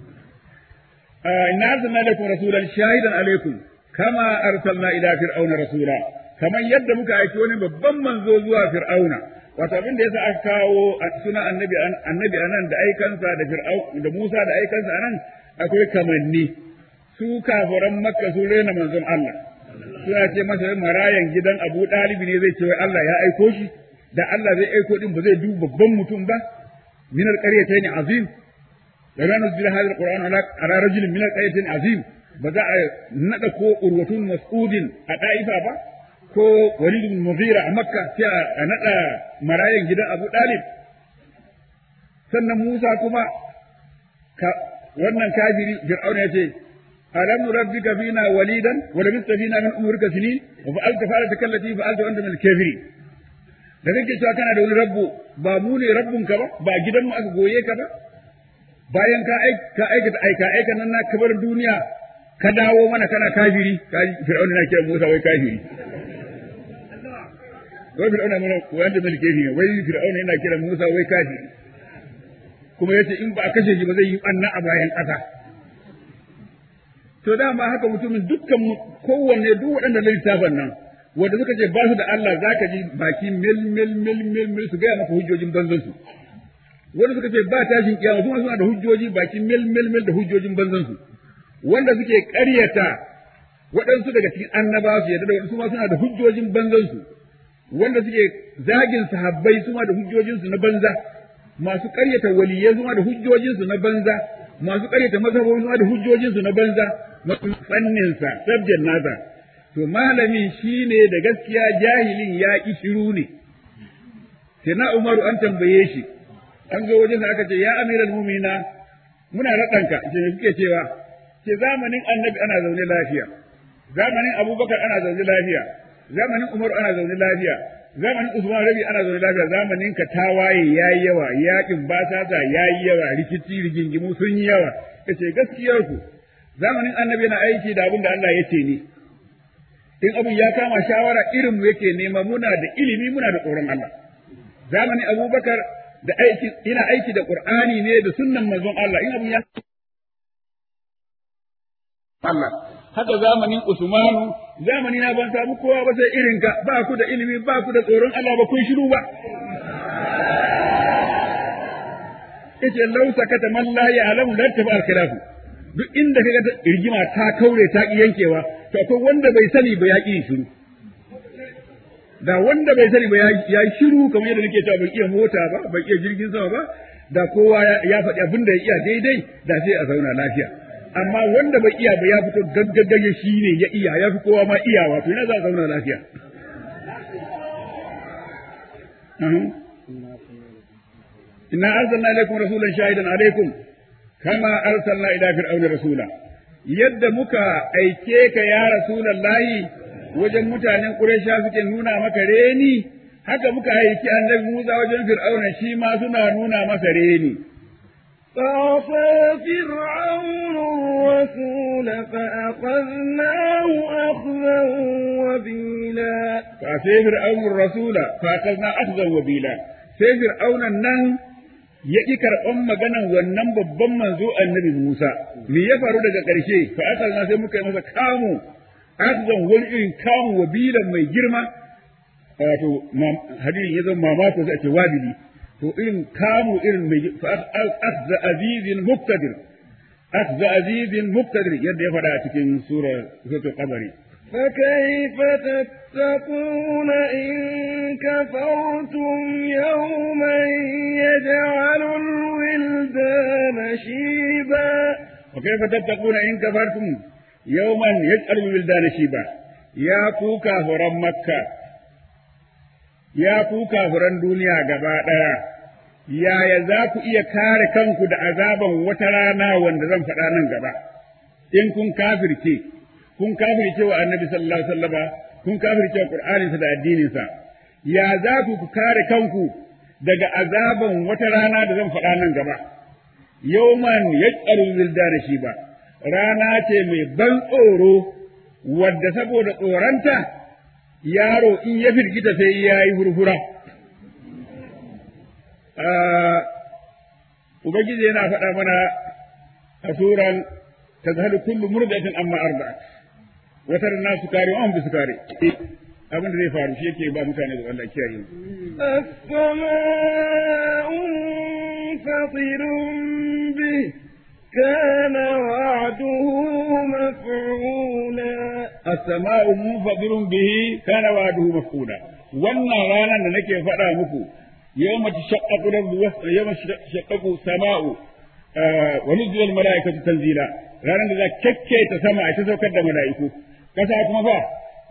Speaker 1: inna arsalna alaikum rasulan shahidan alaikum kama arsalna ila fir'auna rasula kamar yadda muka aiki wani babban manzo zuwa fir'auna wato abin da yasa aka kawo suna annabi annabi anan da aikansa da fir'au da Musa da aikansa anan akwai kamanni su kafiran makka su rena manzon Allah suna ce masa marayan gidan Abu Dalibi ne zai ce wai Allah ya aiko shi da Allah zai aiko din ba zai duba babban mutum ba min alqaryatayn azim da ran nuzila hadha alquran ala ala rajul min alqaryatayn azim ba za a nada ko urwatun mas'udin a da'ifa ba ko walid bin mughira a makka sai a nada marayan gidan Abu Dalib sannan Musa kuma wannan kafiri fir'auna ya ce ألم نربك فينا وليدا ولبثت فينا من أمرك سنين وفعلت فعلتك التي فعلت وأنت من الكافرين da kake cewa kana da wani rabbu ba mu ne rabbunka ba ba gidan mu aka goye ka ba bayan ka ka aikata aika aika nan na kabar duniya ka dawo mana kana kafiri ka fir'auna na kira Musa wai kafiri wai fir'auna mana wanda mai kafiri wai fir'auna yana kira Musa wai kafiri kuma yace in ba a kashe shi ba zai yi anna a bayan ƙasa to dama haka mutumin dukkan kowanne duk waɗanda na littafin nan wanda suka ce ba su da Allah zaka ji baki mil mil mil mil mil su gaya maka hujjojin banzan su wanda suka ce ba tashin kiyama kuma suna da hujjoji baki mil mil mil da hujjojin banzan su wanda suke ƙaryata waɗansu daga cikin annaba su yadda da waɗansu ma suna da hujjojin banzan su wanda suke zagin sahabbai su ma da hujjojin su na banza masu ƙaryata waliyai su ma da hujjojin su na banza masu ƙaryata mazhabobi su ma da hujjojin su na banza fanninsa sabjan nasa to malamin shine da gaskiya jahilin ya ki shiru ne sai na umaru an tambaye shi an zo wajen aka ce ya amiral mumina muna raɗanka ce me kuke cewa ce zamanin annabi ana zaune lafiya zamanin abubakar ana zaune lafiya zamanin umaru ana zaune lafiya zamanin usman rabi ana zaune lafiya zamanin ka tawaye yayi yawa yakin basasa yayi yawa rikici rigingimu sun yi yawa kace gaskiyar ku zamanin annabi yana aiki da abin da Allah ya ce ne in abin ya kama shawara irin mu yake nema muna da ilimi muna da tsoron Allah zamanin Abubakar da aiki ina aiki da Qur'ani ne da sunnan manzon Allah in abin ya Allah haka zamanin Usmanu zamani na ban samu kowa ba sai irin ka ba ku da ilimi ba ku da tsoron Allah ba kun shiru ba yace lau sakata man la ya'lamu la tafa al-khilafu duk inda kaga rigima ta kaure ta ki yankewa to akwai wanda bai sani ba ya ki shiru da wanda bai sani ba ya yi shiru kamar yadda nake cewa bai iya mota ba bai iya jirgin sama ba da kowa ya faɗi abin da ya iya daidai da sai a zauna lafiya amma wanda bai iya ba ya fito gaggagage shi ne ya iya ya fi kowa ma iyawa to ina za a zauna lafiya inna arsalna ilaykum rasulan shahidan alaykum kama arsalna ila fir'auna rasula yadda muka aike ka ya rasulullahi wajen mutanen quraisha suke nuna maka reni haka muka aiki annabi Musa wajen fir'auna shi ma suna nuna masa reni
Speaker 2: فعصى فرعون الرسول فأخذناه أخذا وبيلا
Speaker 1: فعصى فرعون الرسول فأخذنا أخذا وبيلا sai fir'aunan nan ya ƙi karɓan maganan wannan babban manzo annabi Musa, me ya faru daga ƙarshe, fa aka na sai muka yi masa kamu, akzan wani irin kamu wa bilan mai girma, wato hadirin ya zama mamako sai a ce wabili, to irin kamu irin mai fa akza azizin muktadir, akza azizin muktadir yadda ya faɗa a cikin sura suratul qamari.
Speaker 2: فكيف تتقون إن كفرتم يوما يجعل الولدان شيبا
Speaker 1: وكيف تتقون إن كفرتم يوما يجعل الولدان شيبا يا كوكا فرم مكة يا كوكا فرم دنيا gaba yaya za ku iya kare kanku da azaban wata rana wanda zan faɗa nan gaba in kun kafirce kun kafirce wa annabi sallallahu alaihi wasallama kun kafirce wa qur'aninsa da addininsa ya za ku ku kare kanku daga azaban wata rana da zan faɗa nan gaba yawman yaqaru wildana shi ba rana ce mai ban tsoro wadda saboda tsoranta yaro in ya firgita sai ya yi hurhura ubangiji yana faɗa mana a suran tazhalu kullu murdatin amma arba'at wata rana su kare wa bi su kare abin da zai faru shi yake ba mutane da Allah kiyaye
Speaker 2: السماء منفطر به كان وعده مفعولا
Speaker 1: as-sama'u munfadirun bihi kana wa'duhu maf'ula wannan ranar da nake faɗa muku yawma tashaqqaqu al-ardu wa yawma tashaqqaqu sama'u wa nuzila al-mala'ikatu tanzila ranar da za ta sama ita saukar da mala'iku kasa kuma fa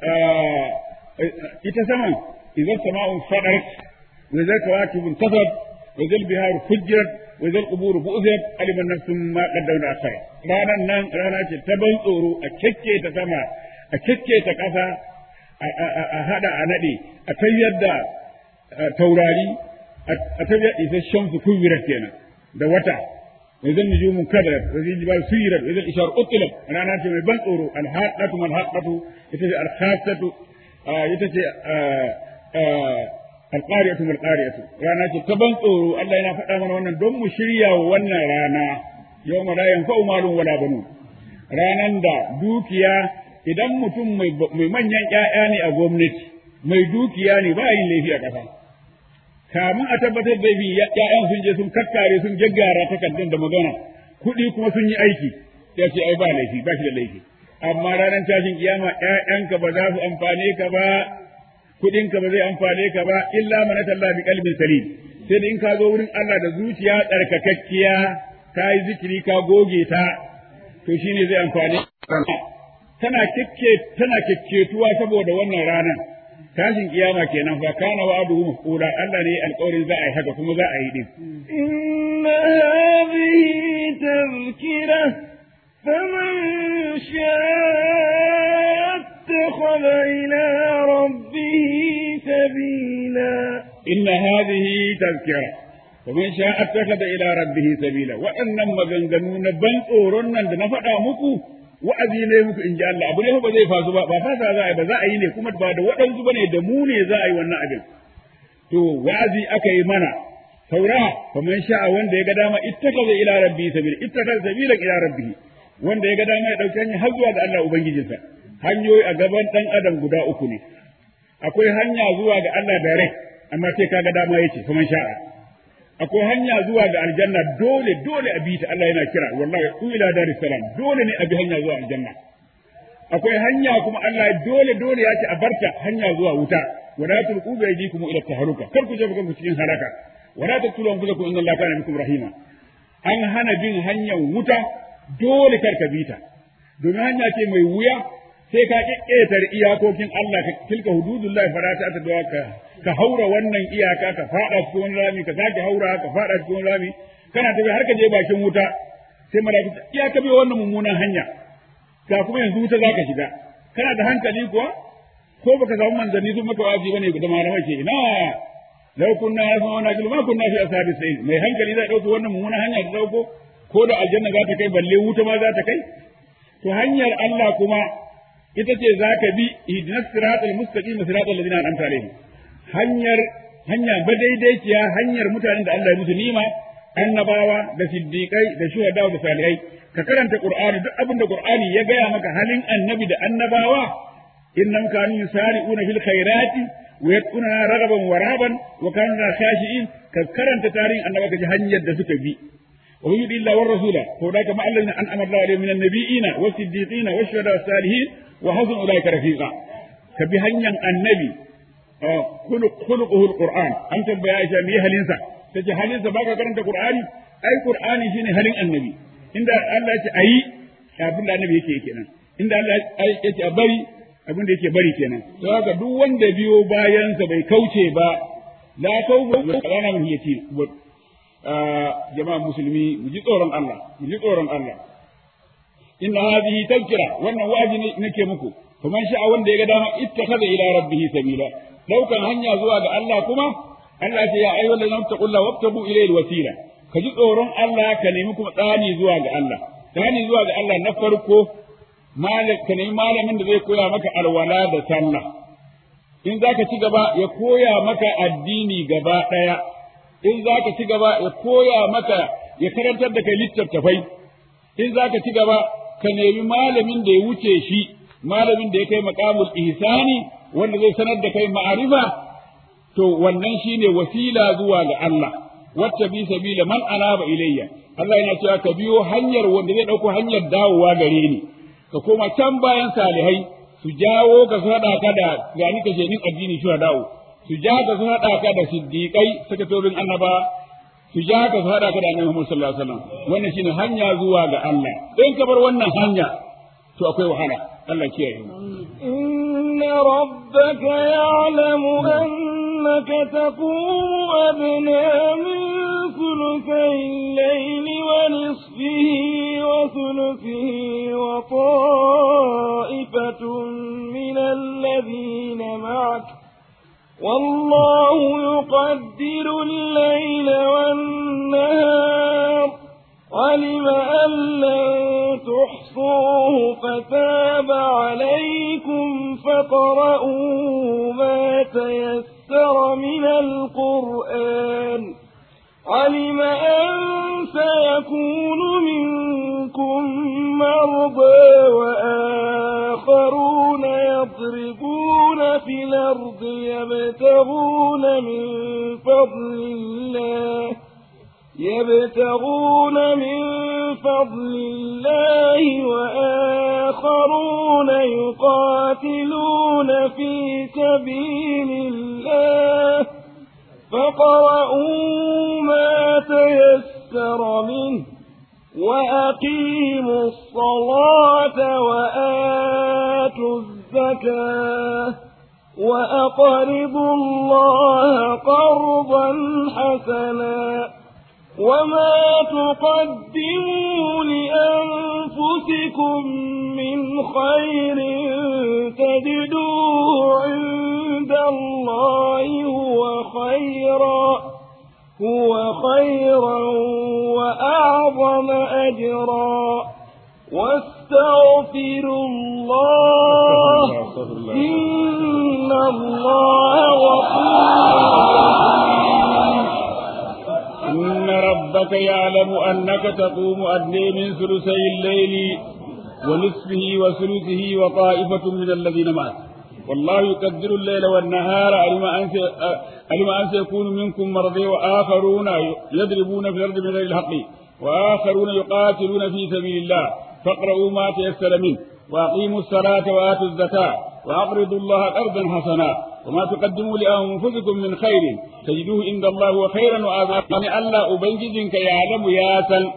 Speaker 1: ita saman idan sama'u fadarat wa idza kawakibun tasad wa idza al-bihar fujjirat wa idza al-qubur bu'thirat aliman nafsum ma qaddamat akhar ranar nan rana ce ta ban tsoro a ta sama a ta ƙasa a haɗa a naɗe a tayyar da taurari a tayyar isasshen su kuwirar kenan da wata wa zan nujumun kadar wa zan jibal suyirar wa zan ishar utilat rana ce mai ban tsoro alhaqatu malhaqatu ita ce alkhasatu ita ce alqariyatu malqariyatu rana ce ta ban tsoro Allah yana faɗa mana wannan don mu shirya wa wannan rana yawma la yanfa'u malun wala banun ranan da dukiya idan mutum mai manyan ƴaƴa ne a gwamnati mai dukiya ne ba yin laifi a ƙasa kamun a tabbatar da bi ƴaƴan sun je sun kakkare sun gaggara takardun da magana kuɗi kuma sun yi aiki ya ce ai ba laifi ba shi da laifi amma ranar tashin kiyama ƴaƴanka ba za su amfane ka ba kuɗinka ba zai amfane ka ba illa man talla bi qalbin salim sai da in ka zo wurin Allah da zuciya tsarkakakkiya ka yi zikiri ka goge ta to shine zai amfane tana kekke tana kekketuwa saboda wannan ranar tashin kiyama kenan fa kana wa'aduhu mafula Allah ne alƙawarin za a yi haka kuma za a yi din
Speaker 2: inna hadhihi tazkira faman sha'a ittakhadha ila rabbih sabila
Speaker 1: inna hadhihi tazkira faman sha'a ittakhadha ila rabbih sabila waɗannan maganganu na ban tsoron nan da na faɗa muku wa'azi ne muku in ji Allah abu ne ba zai fasu ba ba fasa za a yi ba za a yi ne kuma ba da waɗansu ba ne da mu ne za a yi wannan abin to wa'azi aka yi mana saura fa man sha'a wanda ya ga dama ittakaza ila rabbi sabila ittakaza sabila ila rabbi wanda ya ga dama ya dauki hanya har zuwa ga Allah ubangijinsa hanyoyi a gaban dan adam guda uku ne akwai hanya zuwa ga Allah direct amma sai kaga dama yace fa man sha'a akwai hanya zuwa ga aljanna dole dole a bi ta Allah yana kira wallahi ila daris salam dole ne a bi hanya zuwa aljanna akwai hanya kuma Allah dole dole ya ce a barta hanya zuwa wuta wala tulqu bi aydikum ila taharuka kar ku jefa kanku cikin halaka wala taqtulu anfusakum inna Allaha kana bikum rahima an hana bin hanyar wuta dole kar ka bi ta domin hanya ce mai wuya sai ka ƙetar iyakokin Allah ka tilka hududullahi fara ta ta ka ka haura wannan iyaka ka fada cikin rami ka sake haura ka fada cikin rami kana tafi har ka je bakin wuta sai malaiku iya ka bi wannan mummunan hanya ga kuma yanzu wuta zaka shiga kana da hankali kuwa ko baka samu manzanni sun maka wajibi bane da malamai ke ina law kunna yasma'una bil ma kunna fi ashabi sayyid mai hankali zai dauko wannan mummunan hanya da dauko ko da aljanna za ta kai balle wuta ma za ta kai to hanyar Allah kuma ita ce za ka bi ihdinas siratal mustaqim siratal ladina an'amta alaihim hanyar hanya madaidaiciya hanyar mutanen da Allah ya musu nima annabawa da siddiqai da shuhada da salihai ka karanta qur'ani duk abin da qur'ani ya gaya maka halin annabi da annabawa innam kanu yusari'una fil khairati wa yad'una ragaban wa rahaban wa kanu khashi'in ka karanta tarihin annaba ka ji hanyar da suka bi wa yudi illa war rasula to da kama Allah an amara alaihim minan nabiyina was siddiqina was shuhada was salihin wa hasuna ulaika rafiqa ka bi hanyar annabi khuluquhu alquran an tambaya Aisha me halinsa tace halinsa baka karanta qur'ani ai qur'ani shine halin annabi inda Allah ya ce ayi abin da annabi yake kenan inda Allah ya ce a bari abin da yake bari kenan to haka duk wanda biyo bayansa bai kauce ba la tauba kana mun yace jama'a musulmi mu ji tsoron Allah mu ji tsoron Allah inna hadhihi tadhkira wannan wa'azi ne nake muku faman sha'a wanda ya ga dama ittakhadha ila rabbih sabila daukan hanya zuwa ga Allah kuma Allah ce ya ayyuhal ladina taqulla wabtabu ilayhi wasila ka ji tsoron Allah ka nemi kuma tsani zuwa ga Allah tsani zuwa ga Allah na farko malam ka nemi malamin da zai koya maka alwala da sallah in zaka ci gaba ya koya maka addini gaba daya in zaka ci gaba ya koya maka ya karantar da kai littattafai in zaka ci gaba ka nemi malamin da ya wuce shi malamin da ya kai maqamul ihsani wanda zai sanar da kai ma'arifa to wannan shine wasila zuwa ga Allah wacce bi sabila man anaba ilayya Allah yana cewa ka biyo hanyar wanda zai dauko hanyar dawowa gare ni ka koma can bayan salihai su jawo ka su hada ka da gani ka jenin addini shi dawo su ja ka su hada ka da siddiqai sakatorin annaba su ja ka su hada ka da annabi Muhammad sallallahu alaihi wasallam wannan shine hanya zuwa ga Allah in ka bar wannan hanya to akwai wahala Allah kiyaye mu
Speaker 2: إن ربك يعلم أنك تقوم أدنى من ثلثي الليل ونصفه وثلثه وطائفة من الذين معك والله يقدر الليل والنهار علم أن لن تحصوه فتاب عليكم فقرؤوا ما تيسر من القرآن علم أن سيكون منكم مرضى وآخرون يضربون في الأرض يبتغون من فضل الله يبتغون من فضل الله وآخرون يقاتلون في سبيل الله فقرؤوا ما تيسر منه وأقيموا الصلاة وآتوا الزكاة وأقرضوا الله قرضا حسنا وما تقدموا لأنفسكم من خير تجدوه عند الله هو خيرا هو خيرا وأعظم أجرا واستغفروا الله إن الله غفور
Speaker 1: إن ربك يعلم أنك تقوم أدنى من ثلثي الليل ونصفه وثلثه وطائفة من الذين معك والله يقدر الليل والنهار علم أن علم أن سيكون منكم مرضى وآخرون يضربون في الأرض من غير الحق وآخرون يقاتلون في سبيل الله فاقرؤوا ما تيسر منه وأقيموا الصلاة وآتوا الزكاة وأقرضوا الله قرضا حسنا وما تقدموا لأنفسكم من خير تجدوه عند الله وخيرا وأعظم يعني الله أبنجزك يعلم ياسل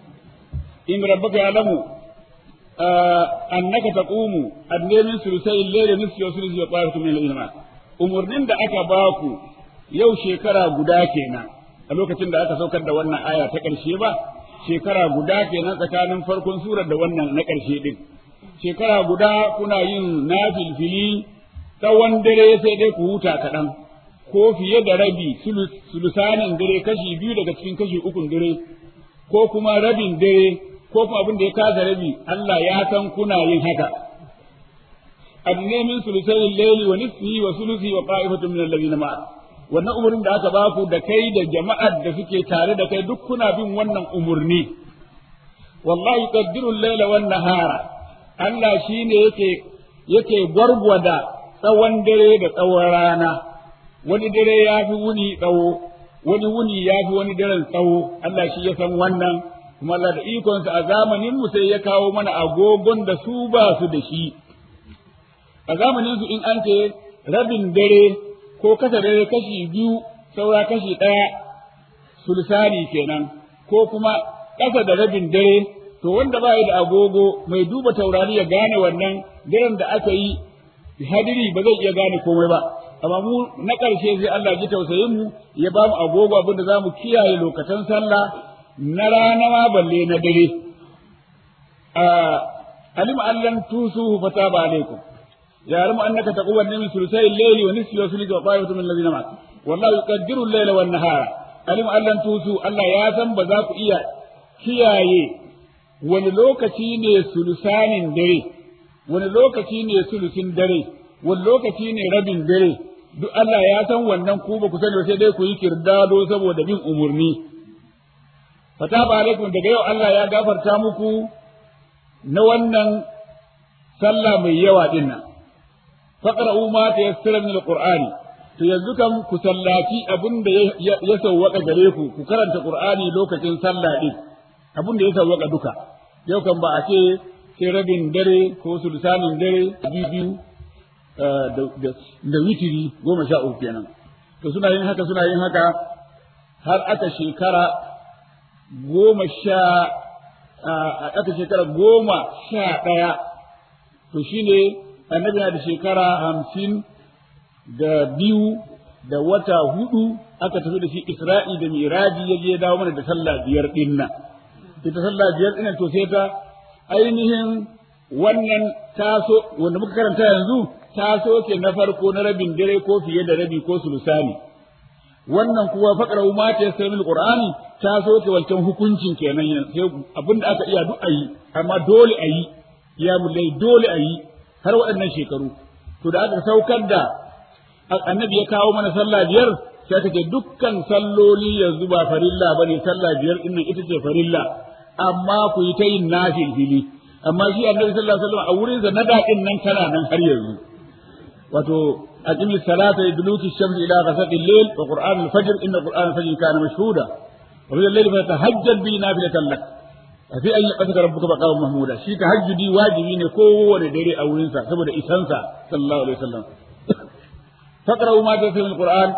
Speaker 1: إن ربك يعلم آه أنك تقوم أدنى من ثلثي الليل نصف وثلث وطائفة من الذين umurnin da aka baku yau shekara guda kenan a lokacin da aka saukar da wannan aya ta ƙarshe ba shekara guda kenan tsakanin farkon surar da wannan na ƙarshe din shekara guda kuna yin nafilfili tsawon dare sai dai ku huta kaɗan ko fiye da rabi sulusanin dare kashi biyu daga cikin kashi ukun dare ko kuma rabin dare ko kuma abin da ya kasa rabi Allah ya san kuna yin haka adne min sulusai layli wa nisfihi wa sulusi wa qa'ifatun min alladhina ma'a wannan umurin da aka baku da kai da jama'ar da suke tare da kai duk kuna bin wannan umurni wallahi qaddiru al-layla wan nahara Allah shine yake yake gwargwada tsawon dare da tsawon rana wani dare ya fi wuni tsawo wani wuni ya fi wani daren tsawo Allah shi ya san wannan kuma Allah da ikonsa a zamanin mu sai ya kawo mana agogon da su ba su da shi a zamanin su in an ce rabin dare ko kasa dare kashi biyu saura kashi ɗaya sulsani kenan ko kuma ƙasa da rabin dare to wanda ba da agogo mai duba taurari ya gane wannan daren da aka yi hadiri ba zai iya gane komai ba amma mu na ƙarshe sai Allah ji tausayin mu ya ba mu agogo abin da zamu kiyaye lokacin sallah na rana ma balle na dare alima allan tusuhu fataba alaikum يعلم أنك تقوى من ثلثي الليل ونصفه وثلثه وطائفة من الذين معك والله يقدر الليل والنهار علم أن لن توسوا ألا ياسم بذاك إيا kiyaye wani lokaci ne sulusanin dare wani lokaci ne sulusin dare wani lokaci ne rabin dare duk Allah ya san wannan ku ba ku sani sai dai ku yi kirdado saboda bin umurni fataba alaikum daga yau Allah ya gafarta muku na wannan sallah mai yawa dinnan faqra'u ma tayassara min alqur'ani to yanzu kam ku sallaci abin da ya sawwaka gare ku ku karanta qur'ani lokacin sallah din abin da ya sawwaka duka yau kan ba a ce sai rabin dare ko sulsanin dare biyu da witiri goma sha uku kenan to suna yin haka suna yin haka har aka shekara goma sha aka shekara goma sha ɗaya to shine annabi na da shekara hamsin da biyu da wata hudu aka tafi da shi isra'i da miraji ya je dawo mana da sallah biyar din nan ita sallah biyar din to sai ta ainihin wannan taso wanda muka karanta yanzu taso ke na farko na rabin dare ko fiye da rabi ko sulusani wannan kuwa faqra ma ta yasmi alqur'ani taso ke wancan hukuncin kenan sai abinda aka iya duk ayi amma dole ayi ya mulai dole ayi har waɗannan shekaru to da aka saukar da annabi ya kawo mana sallah biyar sai aka ce dukkan salloli yanzu ba farilla bane sallah biyar din nan ita ce farilla amma ku yi ta yin nafil fili amma shi annabi sallallahu alaihi wasallam a wurin sa na daɗin nan tana nan har yanzu wato aqimi salata idluki shams ila ghasaqi al-layl wa qur'an al-fajr inna qur'an al-fajr kana mashhuda wa min al-layli fatahajjad bi nafilatan lak fi an yaqata rabbuka maqaman mahmuda shi tahajjudi wajibi ne kowane dare a wurin sa saboda isansa sallallahu alaihi wasallam faqra'u ma tasmi al-qur'an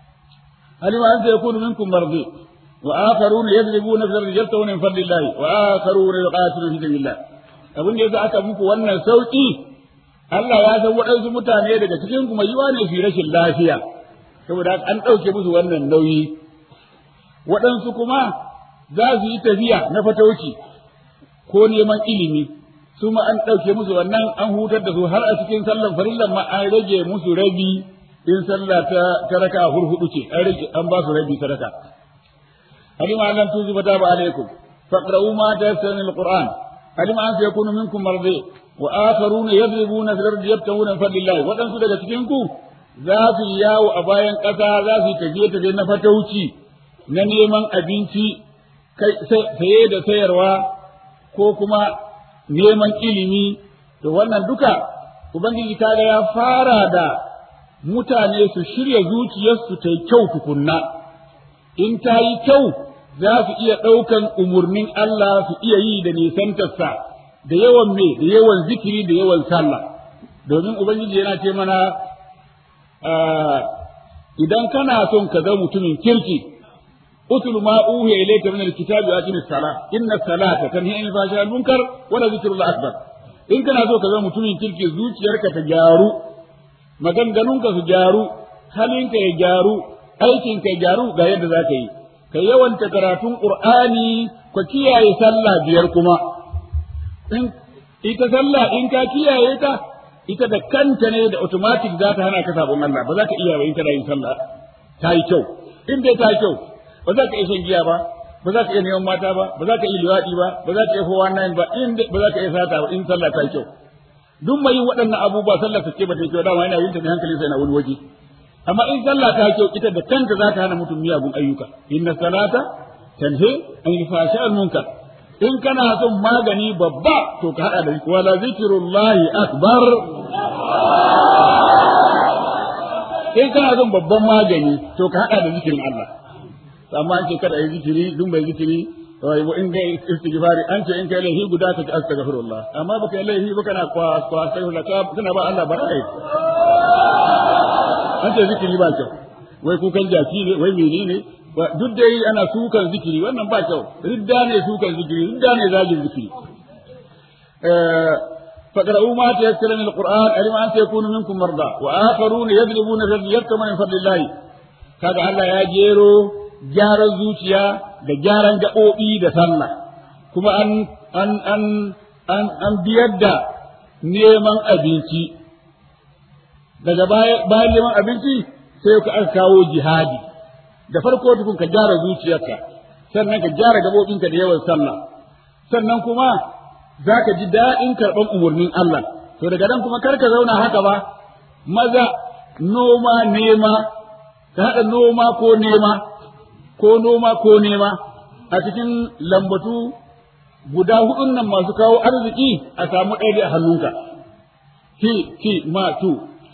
Speaker 1: alima an sayakunu minkum mardi وآخرون يضربون في الأرض يبتغون من فضل الله وآخرون يقاتلون في سبيل الله abin da yasa aka muku wannan sauki Allah ya san waɗansu mutane daga cikin kuma yiwa ne fi rashin lafiya saboda an ɗauke musu wannan nauyi waɗansu kuma za su yi tafiya na fatauci ko neman ilimi su ma an ɗauke musu wannan an hutar da su har a cikin sallan farillan ma an rage musu rabi in sallah ta ta raka hurhudu ce an rage an ba su rabi sadaka علم أن لم توجب تاب عليكم فاقرؤوا ما تيسر من القرآن علم أن سيكون منكم مرضي وآخرون يضربون في الأرض يبتغون من فضل الله وأن daga cikinku za su yi yawo a bayan ƙasa za su yi tafiye tafiye na fatauci na neman abinci saye da sayarwa ko kuma neman ilimi to wannan duka ubangiji kaga ya fara da mutane su shirya zuciyarsu ta yi kyau tukunna in ta yi kyau za su iya ɗaukan umarnin Allah su iya yi da nisantarsa da yawan me da yawan zikiri da yawan sallah domin ubangiji yana ce mana idan kana son ka ga mutumin kirki utul ma uhiya ilayka min alkitabi wa aqimis salah inna salata tanhi anil fahsha'i wal munkar wa la zikrullah akbar in kana so ka ga mutumin kirki zuciyarka ta gyaru maganganunka su gyaru halinka ya gyaru aikinka ya gyaru ga yadda za ka yi ka yawanta karatun qur'ani ka kiyaye sallah biyar kuma in ita sallah in ka kiyaye ta ita da kanta ne da automatic za ta hana ka sabon Allah ba za ka iya ba in kana yin sallah ta yi kyau in dai ta yi kyau ba za ka iya shan giya ba ba za ka iya neman mata ba ba za ka iya liwaɗi ba ba za ka iya fowa nan ba in ba za ka iya sata ba in sallah ta yi kyau duk mai yin waɗannan abubuwa sallah ta ce ba ta yi kyau dama yana yin ta ne hankali sai na wani waje amma in sallah ta kyau ita da kanta za ta hana mutum miyagun ayyuka inna salata tanhi an fasha al munkar in kana son magani babba to ka hada da wala zikrullahi akbar in kana son babban magani to ka hada da zikirin Allah amma an ce kada yi zikiri dun bai zikiri wai in ga istighfari an ce in kai laifi guda ka ci astaghfirullah amma baka yi laifi ba kana kwa kwa astaghfirullah kana ba Allah barai an ce zikiri ba kyau wai kukan jaki ne wai mene ne duk dai ana sukan zikiri wannan ba kyau ridda ne sukan zikiri ridda ne zagin zikiri فقرأوا ما تيسر من القرآن علم أن سيكون منكم مرضى وآخرون يضربون في الأرض يبتغون من فضل الله kaga Allah ya jero gyaran zuciya da gyaran gaɓoɓi da sallah kuma an an an an an biyar da neman abinci daga bayan neman abinci sai ka aka kawo jihadi da farko tukun ka gyara zuciyarka sannan ka gyara gabobinka da yawan sallah sannan kuma za ka ji daɗin karɓar umarnin Allah to daga nan kuma kar ka zauna haka ba maza noma nema ka haɗa noma ko nema ko noma ko nema a cikin lambatu guda hudun nan masu kawo arziki a samu ɗaya a hannunka hi hi ma tu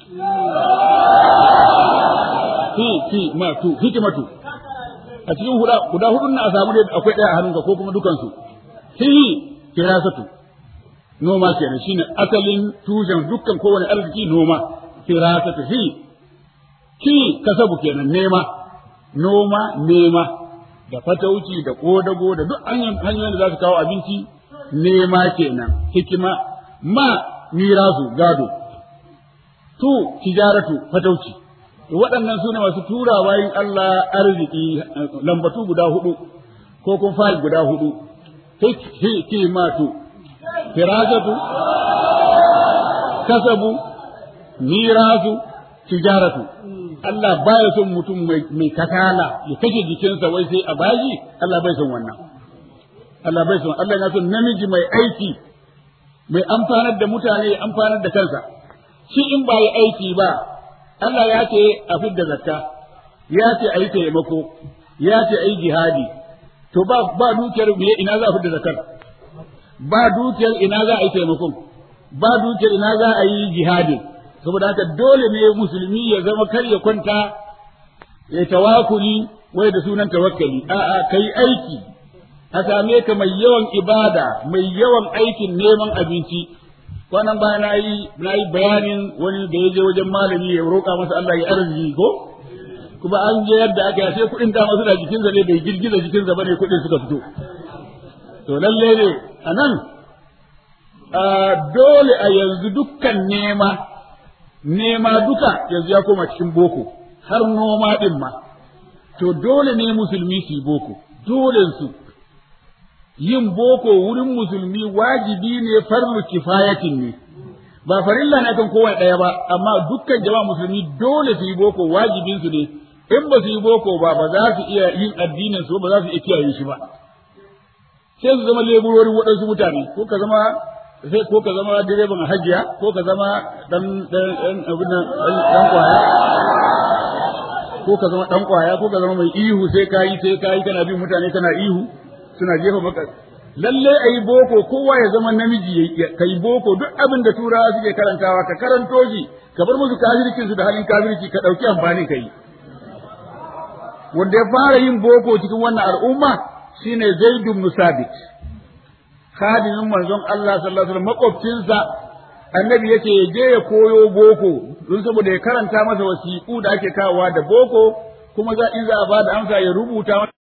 Speaker 1: hi hi ma tu hikimatu a cikin guda hudun nan a samu akwai ɗaya a hannunka ko kuma dukansu hi firasatu noma kenan shine asalin tushen dukkan kowane arziki noma firasatu hi ki kasabu kenan nema noma nema da fatauci da kodago da duk hanyoyin da za su kawo abinci nema kenan hikima ma mirasu gado tu tijaratu fatauci waɗannan su ne masu tura bayan Allah arziki lambatu guda hudu ko kun fa'il guda hudu hikimatu firasatu kasabu mirasu tijaratu Allah baya son mutum mai kasala ya kashe jikinsa wai sai a baji Allah bai son wannan Allah bai son Allah yana son namiji mai aiki mai amfanar da mutane ya amfanar da kansa shi in ba yi aiki ba Allah ya ce a fidda zakka ya ce a yi taimako ya ce a yi jihadi to ba ba dukiyar me ina za a fidda zakkar ba dukiyar ina za a yi taimakon ba dukiyar ina za a yi jihadin saboda haka dole ne musulmi ya zama kar ya kwanta ya tawakuli wai da sunan tawakkali a'a kai aiki a same ka mai yawan ibada mai yawan aikin neman abinci kwanan baya na yi na yi bayanin wani da ya je wajen malami ya roƙa masa Allah ya arziki ko kuma an je yadda aka yi sai kuɗin dama suna jikinsa ne bai girgiza jikinsa bane kuɗin suka fito to lalle ne a nan dole a yanzu dukkan nema nema duka yanzu ya koma cikin boko har noma din ma to dole ne musulmi su yi boko dole su yin boko wurin musulmi wajibi ne farlu kifayatin ne ba farilla na kan kowa ɗaya ba amma dukkan jama'a musulmi dole su yi boko wajibin su ne in ba su yi boko ba ba za su iya yin addinin su ba za su iya kiyaye shi ba sai su zama leburorin waɗansu mutane ko ka zama sai ko ka zama direban hajiya ko ka zama dan dan abin nan dan kwaya ko ka zama dan kwaya ko ka zama mai ihu sai kayi sai kayi kana bin mutane kana ihu suna jefa maka lalle ayi boko kowa ya zama namiji kai boko duk abin da turawa suke karantawa ka karanto shi ka bar musu kafircin su da halin kafirci ka dauki amfani kai wanda ya fara yin boko cikin wannan al'umma shine Zaid ibn Sabit khadimin manzon Allah sallallahu alaihi wasallam makwabcinsa annabi yace ya je ya koyo boko don saboda ya karanta masa wasiƙu da ake kawowa da boko kuma za in za a ba da amsa ya rubuta